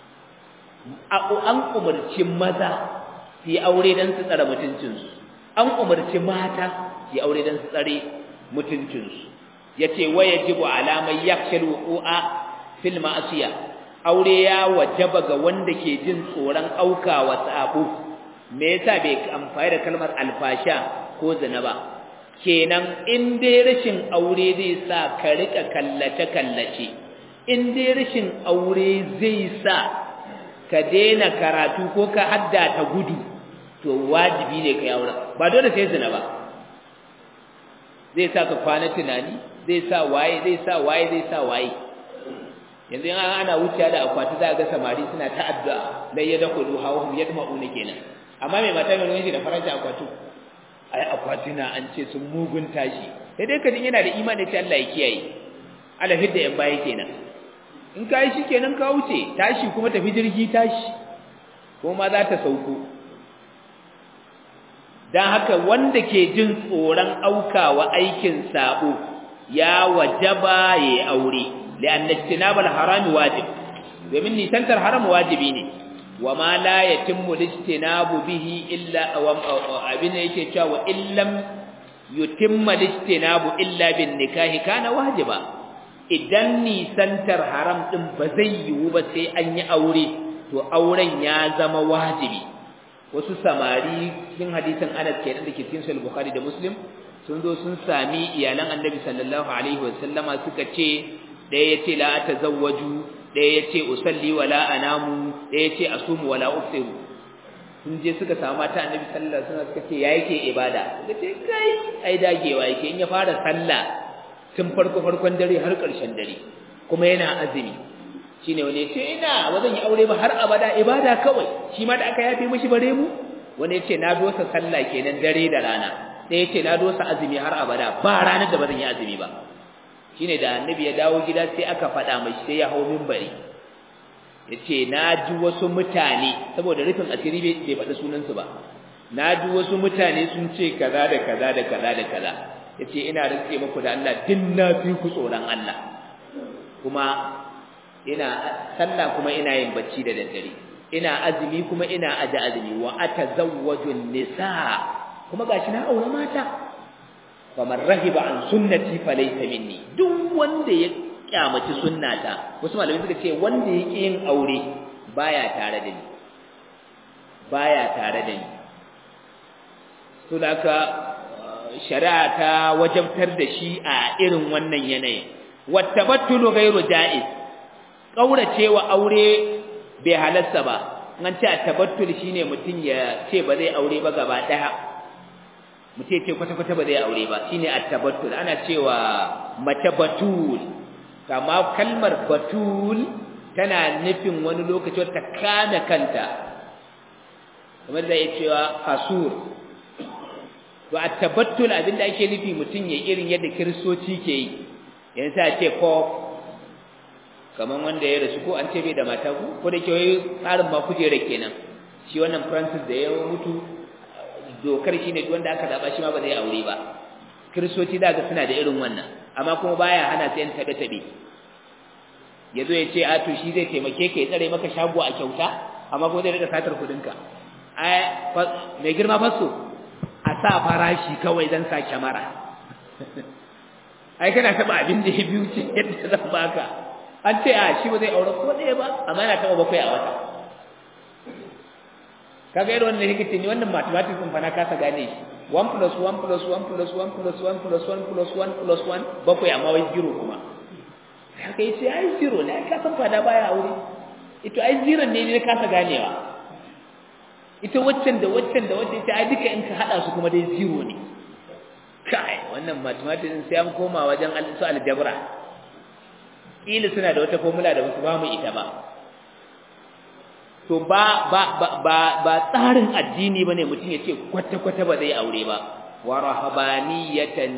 an umarci maza su yi aure don su tsare mutuncinsu an umarci mata su yi aure don su tsare mutuncinsu ya ce waya jibu alamai yakshal wuƙu'a fil ma'asiya aure ya wajaba ga wanda ke jin tsoron aukawa sabo me yasa bai amfani da kalmar alfasha ko zina ba kenan in dai rashin aure zai sa ka rika kallace kallace in dai rashin aure zai sa ka daina karatu ko ka hadda ta gudu to wajibi ne ka yaura ba dole sai zina ba zai sa ka kwana tunani zai sa waye zai sa waye zai sa waye yanzu in ana wuce da akwati za ga samari suna ta addu'a la yadkhulu hawhum yadma'una kenan amma mai mata mai wani da faranta akwatu ai akwati na an ce sun mugun tashi sai dai kadin yana da imani sai Allah ya kiyaye alafid da yan baya kenan in ka yi shi kenan ka wuce tashi kuma tafi jirgi tashi ko ma za ta sauko don haka wanda ke jin tsoron aukawa aikin sabo ya wajaba ya yi aure li'anna ijtinabal haram wajib domin nisantar haram wajibi ne wa ma la yatimmu lijtinabu bihi illa abin da yake cewa wa illam yutimma lijtinabu illa bin nikahi kana wajiba idan nisantar haram ɗin ba zai yiwu ba sai an yi aure to auren ya zama wajibi wasu samari cikin hadisin Anas kenan da ke cikin Sahih Bukhari da Muslim sun zo sun sami iyalan Annabi sallallahu alaihi wa sallama suka ce ɗaya yace la atazawwaju ɗaya yace usalli wala anamu ɗaya yace asumu wala ufsiru sun je suka samu mata Annabi sallallahu alaihi wasallam suka ce ya yake ibada suka ce kai ai dagewa yake in ya fara sallah tun farko farkon dare har ƙarshen dare kuma yana azumi shine wani yace ina ba zan yi aure ba har abada ibada kawai shi ma da aka yafe mishi bare mu wani yace na dosa sallah kenan dare da rana sai yace na dosa azumi har abada ba ranar da ba zan yi azumi ba shine da annabi ya dawo gida sai aka faɗa mishi sai ya hau minbari yace na ji wasu mutane saboda rufin asiri bai faɗi sunansu ba na ji wasu mutane sun ce kaza da kaza da kaza da kaza yace ina rantse muku da Allah din na fi ku tsoron Allah kuma ina sallah kuma ina yin bacci da daddare ina azumi kuma ina aje azumi wa atazawwaju nisa kuma gashi na aure mata faman rahiba an sunnati falaysa minni duk wanda ya kyamaci sunnata wasu malamai suka ce wanda yake yin aure baya tare da ni baya tare da ni to haka shari'a ta wajabtar da shi a irin wannan yanayin wattabattulu ghairu ja'iz kauracewa aure bai halarsa ba an ce tabattul shine mutun ya ce ba zai aure ba gaba daya mutum ce kwata kwata ba zai aure ba shine at-tabattul ana cewa mace batul kama kalmar batul tana nufin wani lokaci ta kame kanta kamar da ya cewa hasur to at-tabattul abinda ake nufi mutum ya irin yadda kiristoci ke yi yanzu sai ce ko kaman wanda ya rasu ko an ce bai da mata ku ko da ke tsarin ma kujera kenan shi wannan Francis da ya mutu dokar shi ne wanda aka zaba shi ma ba zai aure ba kiristoci da ga suna da irin wannan amma kuma baya hana sai an tabe tabe yazo ya ce a to shi zai taimake ka ya tsare maka shago a kyauta amma kuma zai rika satar kudin ka ai mai girma faso a sa farashi kawai dan sa kyamara ai kana taba abin da ya biyu ce yadda zan baka an ce a shi ba zai aure ko ɗaya ba amma yana taba bakwai a wata kaga irin wannan hikici ne wannan mathematics din fa na kasa gane shi 1 plus 1 plus 1 plus 1 plus 1 plus 1 plus 1 plus 1 bakwai amma wai zero kuma haka yace ai zero ne ka san fada baya aure ito ai zero ne ne kasa ganewa ita waccan da waccan da waccan ita ai duka in ka hada su kuma dai zero ne kai wannan mathematics din sai an koma wajen su aljabra kila suna da wata formula da wasu ba mu ita ba to ba ba ba ba tsarin addini bane mutum ya ce kwata kwata ba zai aure ba wa rahabaniyatan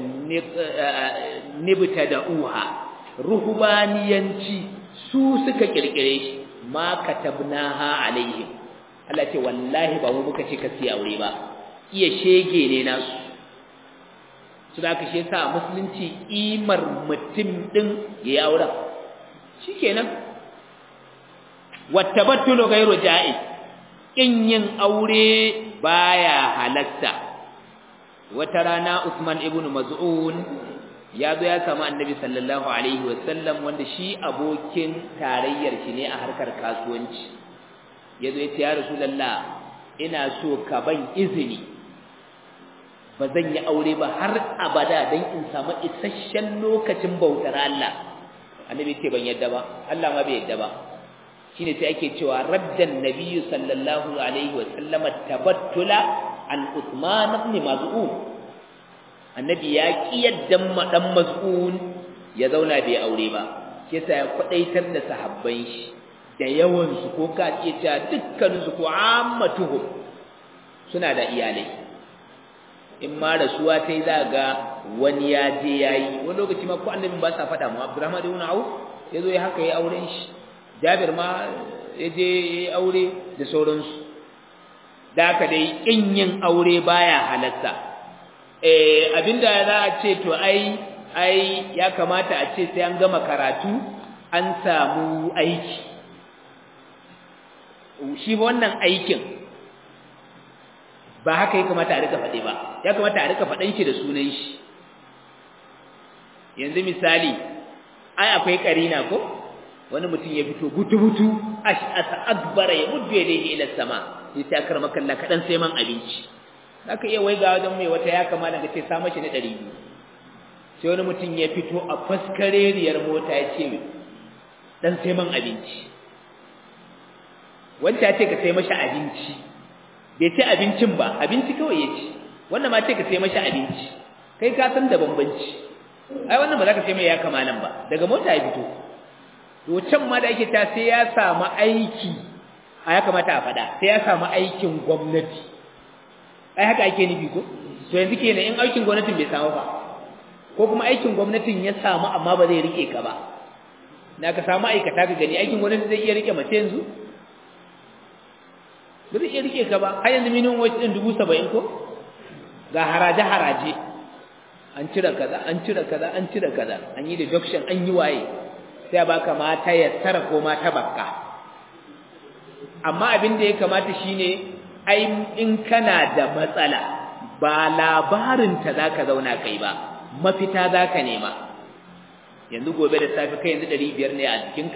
nibtada'uha ruhbaniyanci su suka kirkire shi ma katabnaha alaihim Allah ce wallahi ba mu muka ce ka siya aure ba iya shege ne nasu su da ka shi yasa musulunci imar mutum din yayi aure shikenan wattabattulu ghairu ja'iz kin yin aure baya halatta wata rana Usman ibn Maz'un ya zo ya samu Annabi sallallahu alaihi wasallam wanda shi abokin tarayyar shi ne a harkar kasuwanci yazo ya ce ya Rasulullah ina so ka ban izini ba zan yi aure ba har abada dan in samu isasshen lokacin bautar Allah Annabi ce ban yadda ba Allah ma bai yadda ba shine sai ake cewa raddan nabiyyu sallallahu alaihi wa sallama tabattula an Uthman ibn Maz'un annabi ya kiyaddan madan Maz'un ya zauna bai aure ba yasa ya kwadaitar da sahabban shi da yawan su ko ka iya cewa dukkan su ko ammatuhum suna da iyalai in ma rasuwa tai zaga wani ya je yayi wani lokaci ma ko annabi ba sa faɗa mu Abdurrahman ibn Auf yazo ya haka ya auren shi Jabir ma ya je aure da sauransu da haka dai in yin aure baya halatta eh abinda za a ce to ai ai ya kamata a ce sai an gama karatu an samu aiki shi wannan aikin ba haka ya kamata a rika faɗe ba ya kamata a rika faɗan shi da sunan shi yanzu misali ai akwai karina ko wani mutum ya fito butu-butu ash'asa akbara ya muddu yadayhi ila sama sai ta karma kalla kadan sai man abinci zaka iya waiga wajen mai wata ya kama daga ce sa mashi na 200 sai wani mutum ya fito a faskareriyar mota ya ce dan sai man abinci wanda ya ce ka sai mashi abinci bai ce abincin ba abinci kawai ya ci wannan ma ce ka sai mashi abinci kai ka san da bambanci ai wannan ba za ka sai mai ya kama nan ba daga mota ya fito to can ma da ake ta sai ya samu aiki a ya kamata a faɗa sai ya samu aikin gwamnati ai haka ake nufi ko to yanzu kenan in aikin gwamnatin bai samu ba ko kuma aikin gwamnatin ya samu amma ba zai rike ka ba na ka samu aikata ka gani aikin gwamnati zai iya rike mace yanzu ba zai iya rike ka ba har yanzu minimum wage din dubu saba'in ko ga haraje haraje an cire kaza an cire kaza an cire kaza an yi deduction an yi waye sai baka mata ya tara ko mata bakka amma abin da ya kamata shine ai in kana da matsala ba labarin ta zaka zauna kai ba mafita zaka nema yanzu gobe da safi kai yanzu 500 ne a jikinka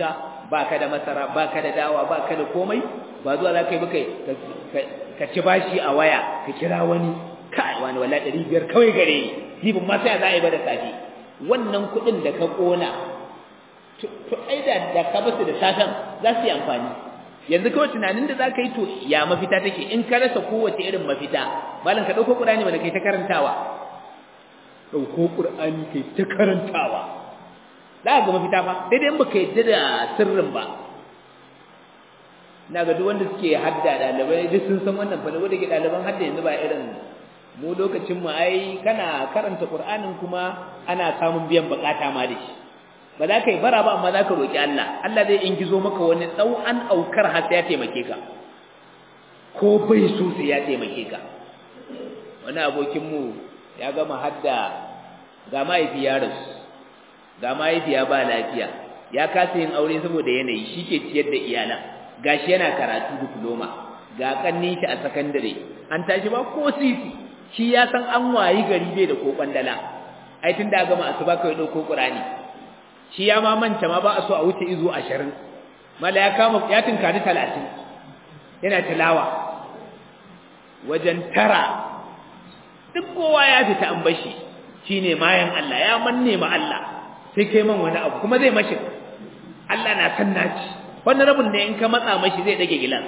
baka da masara baka da dawa baka da komai ba zuwa za ka yi baka ka ci bashi a waya ka kira wani kai wani wala ɗari biyar kawai gare ni jibin ma sai za a yi ba da safe wannan kuɗin da ka ƙona to ai da da ka basu da safen za su yi amfani yanzu kawai tunanin da za ka yi to ya mafita take in ka rasa kowace irin mafita malam ka ɗauko ƙur'ani mana kai ta karantawa ɗauko ƙur'ani kai ta karantawa za ka ga mafita ba daidai in baka yadda da sirrin ba na ga duk wanda suke hadda ɗalibai duk sun san wannan fa da ke ɗaliban hadda yanzu ba irin mu lokacin mu ai kana karanta Qur'anin kuma ana samun biyan bukata ma da shi ba za ka yi bara ba amma za ka roki Allah Allah zai ingizo maka wani an aukar har sai ya taimake ka ko bai so sai ya taimake ka wani abokin mu ya gama hadda ga mahaifi ya rasu ga mahaifiya ba lafiya ya kasa yin aure saboda yanayi shi ke ciyar da iyalan gashi yana karatu diploma ga kannin shi a sakandare an tashi ba ko sisi shi ya san an wayi gari bai da ko kwandala ai tun da gama asuba kai dauko qur'ani shi ya ma manta ma ba a so a wuce izo 20 mala ya kama ya tinkari 30 yana tilawa wajen tara duk kowa ya fita an bashi shine mayan Allah ya manne ma Allah sai kai man wani abu kuma zai mashi Allah na san naci wannan rabin da in ka matsa mashi zai dage gilas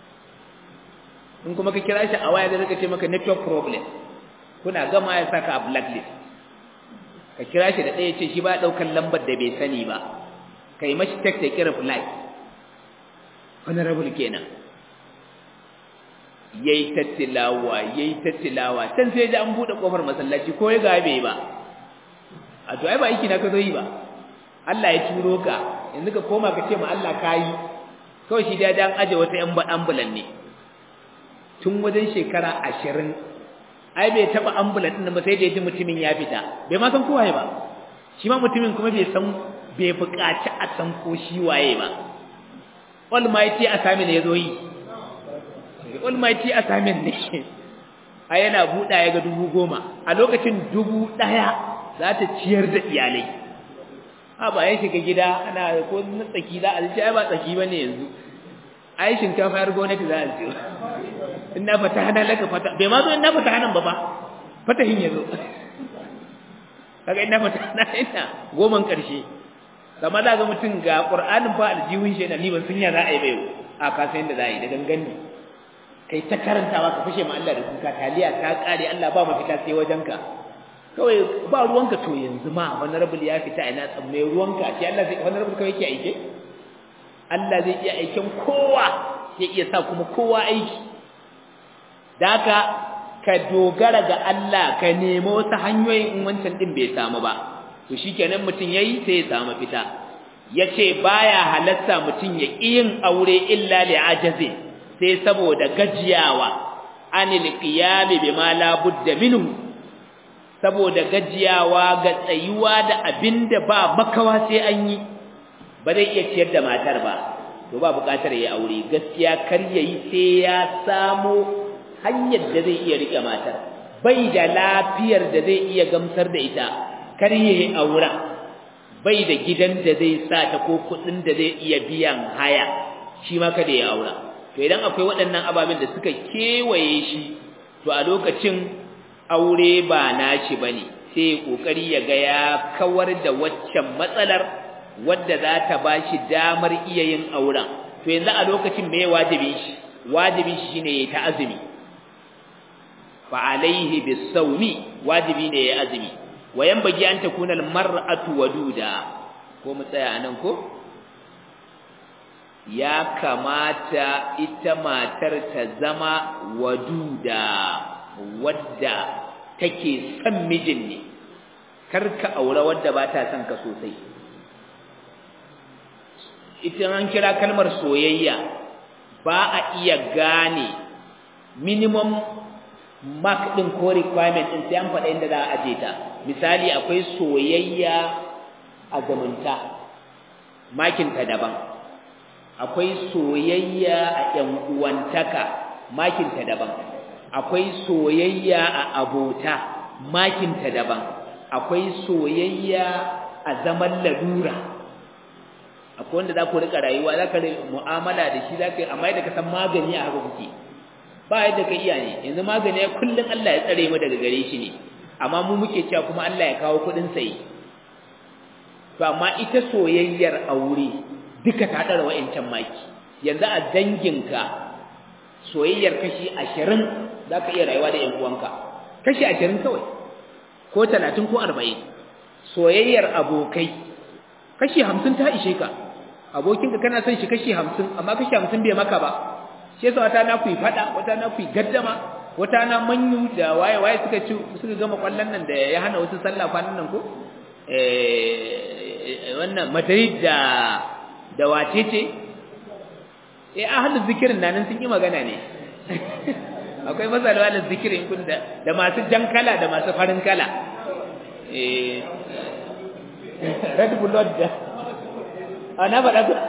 in kuma ka kira shi a waya zai rika ce maka network problem kuna gama ya saka a blacklist ka kira shi da ɗaya ce shi ba ɗaukar lambar da bai sani ba kai mashi text ya kira fly honorable kenan yayi tattilawa yayi tattilawa can sai ji an bude kofar masallaci ko ya gabe ba a to ai ba aiki na ka zo yi ba Allah ya turo ka yanzu ka koma ka ce ma Allah kayi kawai shi da dan aje wata yan ambulan ne tun wajen shekara ashirin ai bai taɓa ambulan ɗin ba sai da ya ji mutumin ya fita bai ma san ko waye ba shi ma mutumin kuma bai san bai buƙaci a san ko shi waye ba almighty assignment ya zo yi almighty assignment ne a yana buɗa ya ga dubu goma a lokacin dubu ɗaya za ta ciyar da iyalai a ba ya shiga gida ana ko na tsaki za a ce ai ba tsaki ba ne yanzu ai shinkafa yar gwamnati za a ciyo inna fatahna laka fata bai ma zo inna fatahna ba ba fatahin yazo kaga inna fatahna ina goman karshe kamar da ga mutun ga qur'anin fa aljihun shi na ni ban sun ya za a yi bai a ka san da za a yi da gangan ne kai ta karantawa ka fashe ma Allah da kuka taliya ta kare Allah ba mafita sai wajenka kawai ba ruwanka to yanzu ma wani rabul ya fita ina tsamme ruwanka shi Allah zai wani rabul kawai yake aike Allah zai iya aiken kowa zai iya sa kuma kowa aiki da haka ka dogara ga Allah ka nemo wasu hanyoyi in wancan din bai samu ba to shikenan mutun yayi sai ya samu fita yace baya halatta mutun ya yin aure illa li ajazin sai saboda gajiyawa anil qiyam bima la budda minhu saboda gajiyawa ga tsayuwa da abinda ba makawa sai an yi ba zai iya ciyar da matar ba to ba buƙatar ya aure gaskiya kar yayi sai ya samu hanyar da zai iya rike matar bai da lafiyar da zai iya gamsar da ita kar yayi aura bai da gidan da zai sa ta ko kuɗin da zai iya biyan haya shi ma kada ya aura to idan akwai waɗannan ababen da suka kewaye shi to a lokacin aure ba nashi bane sai kokari ya ga ya kawar da waccan matsalar wadda za ta bashi damar iya yin auren to yanzu a lokacin me wajibi shi wajibi shi shine ya ta azumi fa alaihi bisawmi wajibi ne ya azumi wayan bagi an takuna almar'atu waduda ko mu tsaya anan ko ya kamata ita matar ta zama waduda wadda take son mijin ne karka aure wadda ba ta son ka sosai ita an kira kalmar soyayya ba a iya gane minimum mark din ko requirement din sai an faɗa inda za a aje ta misali akwai soyayya a zamanta makinta daban akwai soyayya a ƴan uwantaka makinta daban akwai soyayya a abota makinta daban akwai soyayya a zaman lalura akwai wanda za ku rika rayuwa za ka mu'amala da shi za ka amma yadda ka san magani a haka kuke ba yadda ka iya ne yanzu magani ya kullum Allah ya tsare mu daga gare shi ne amma mu muke cewa kuma Allah ya kawo kuɗin sayi to amma ita soyayyar aure duka ta ɗara wa'incan maki yanzu a danginka soyayyar kashi ashirin za ka iya rayuwa da 'yan uwanka kashi ashirin kawai ko talatin ko arba'in soyayyar abokai kashi hamsin ta ishe ka abokinka kana son shi kashi hamsin amma kashi hamsin bai maka ba shi yasa wata na ku yi faɗa wata na ku yi gaddama wata na manyu da waye waye suka ci suka gama kwallon nan da ya hana wasu sallah kwanan nan ko eh wannan Madrid da da wace ce eh ahlul zikirin nan sun yi magana ne akwai masalwa da zikirin kun da da masu jan kala da masu farin kala eh red blood da ana faɗa ku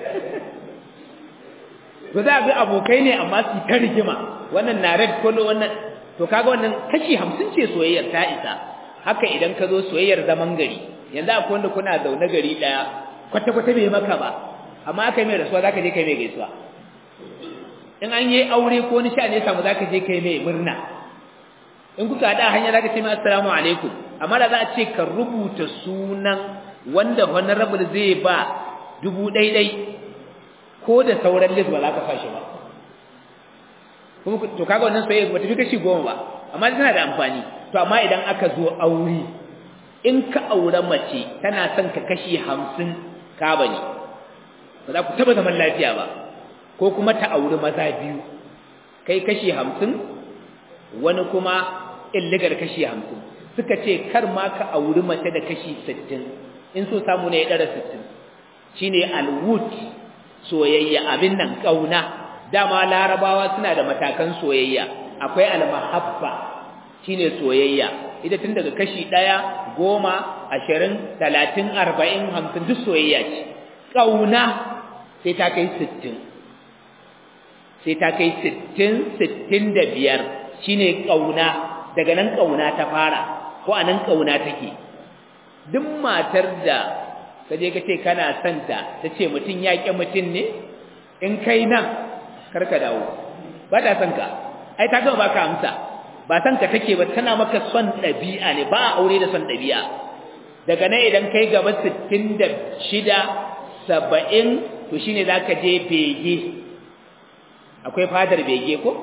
to za a bi abokai ne amma su ta rigima wannan na red color wannan to kaga wannan kashi 50 ce soyayyar ta isa haka idan ka zo soyayyar zaman gari yanzu akwai wanda kuna zaune gari daya kwata kwata bai maka ba amma aka yi mai rasuwa zaka je kai mai gaisuwa in an yi aure ko ni sha ne samu zaka je kai mai murna in kuka hada hanya zaka ce mai assalamu alaikum amma da za a ce ka rubuta sunan wanda honorable zai ba dubu ɗaiɗai ko da sauran list ba za ka fashi ba kuma to kaga wannan soyayya ba tafi kashi goma ba amma tana da amfani to amma idan aka zo aure in ka aure mace tana son ka kashi hamsin ka bane ba za ku taba zaman lafiya ba ko kuma ta auri maza biyu kai kashi hamsin wani kuma illigar kashi hamsin suka ce kar ma ka auri mace da kashi sittin in so samu ne ya ɗara sittin shine alwut soyayya abin nan ƙauna dama larabawa suna da matakan soyayya akwai almahabba shine soyayya ita tun daga kashi ɗaya goma ashirin talatin arba'in hamsin duk soyayya ce ƙauna sai ta kai sittin sai ta kai sittin sittin da biyar shine ƙauna daga nan ƙauna ta fara ko a nan ƙauna take duk matar da ka je ka ce kana son ta ta ce mutum ya ƙi mutum ne in kai nan karka dawo ba ta son ka ai ta gama baka amsa ba son ka take ba tana maka son ɗabi'a ne ba a aure da son ɗabi'a daga nan idan kai gaba sittin da shida saba'in to shine za ka je bege akwai fadar bege ko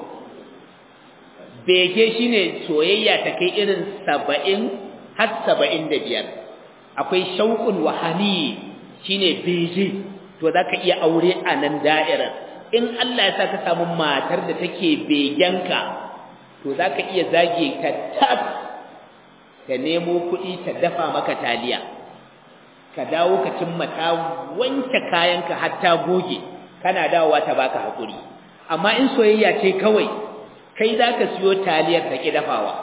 bege shine soyayya ta kai irin saba'in har saba'in da biyar akwai shauƙun wahani shine bege to za ka iya aure a nan da'irar in Allah ya sa ka samu matar da take begenka to za ka iya zage ka tab ka nemo kuɗi ta dafa maka taliya ka dawo ka cimma ta wanke kayanka har ta goge kana dawowa ta baka hakuri amma in soyayya ce kawai kai za ka siyo taliyar ta ki dafawa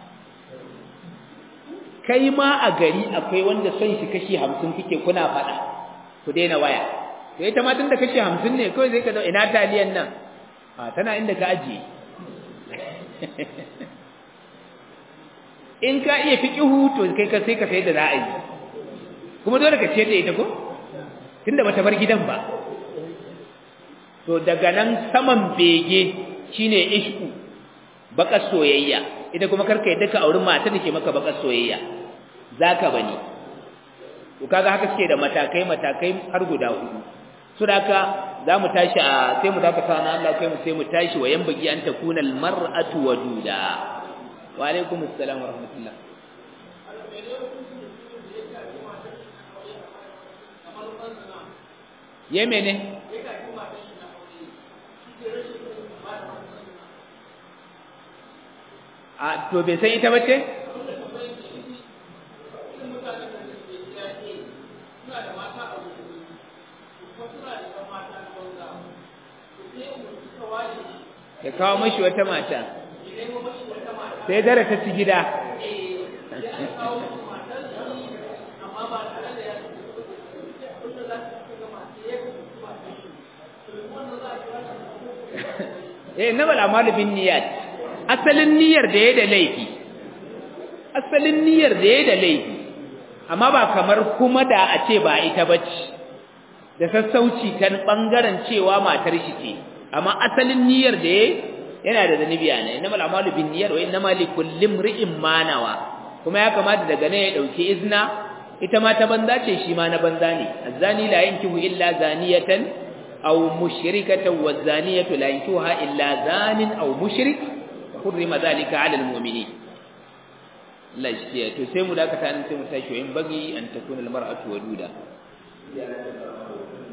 kai ma a gari akwai wanda son shi kashi hamsin kuke kuna faɗa ku daina waya to ita ma tun da kashi hamsin ne kawai zai ka zo ina taliyan nan a tana inda ka ajiye in ka iya fi ƙihu to kai ka sai ka sai da za a yi kuma dole ka ce da ita ko tunda bata bar gidan ba to daga nan saman bege shine ishku bakar soyayya ita kuma karka yadda ka auri mata da ke maka bakar soyayya zaka bane to kaga haka suke da matakai matakai har guda hudu so da haka zamu tashi a sai mu dakata na Allah kai mu sai mu tashi wa yanbagi an takuna al mar'atu waduda wa alaikum assalam wa rahmatullah ye mene a to bai san ita bace ya kawo mashi wata mata sai dara ta ci gida eh namal amalu bin niyyat asalin niyyar da ya da laifi asalin niyyar da ya da laifi amma ba kamar kuma da a ce ba ita bace da sassauci ta bangaren cewa matar shi ce amma asalin niyyar da yayi yana da zanibi ana innamal a'malu binniyat wa innamal likulli imri'in ma nawa kuma ya kamata daga ne ya dauki izna ita ma ta banza ce shi ma na banza ne azani la yankihu illa zaniyatan aw mushrikatan wazaniyatu la yankihuha illa zanin aw mushrik hurrima dhalika 'ala almu'minin Allah shi to sai mu dakata nan sai mu tashi in bagi an takuna almar'atu waduda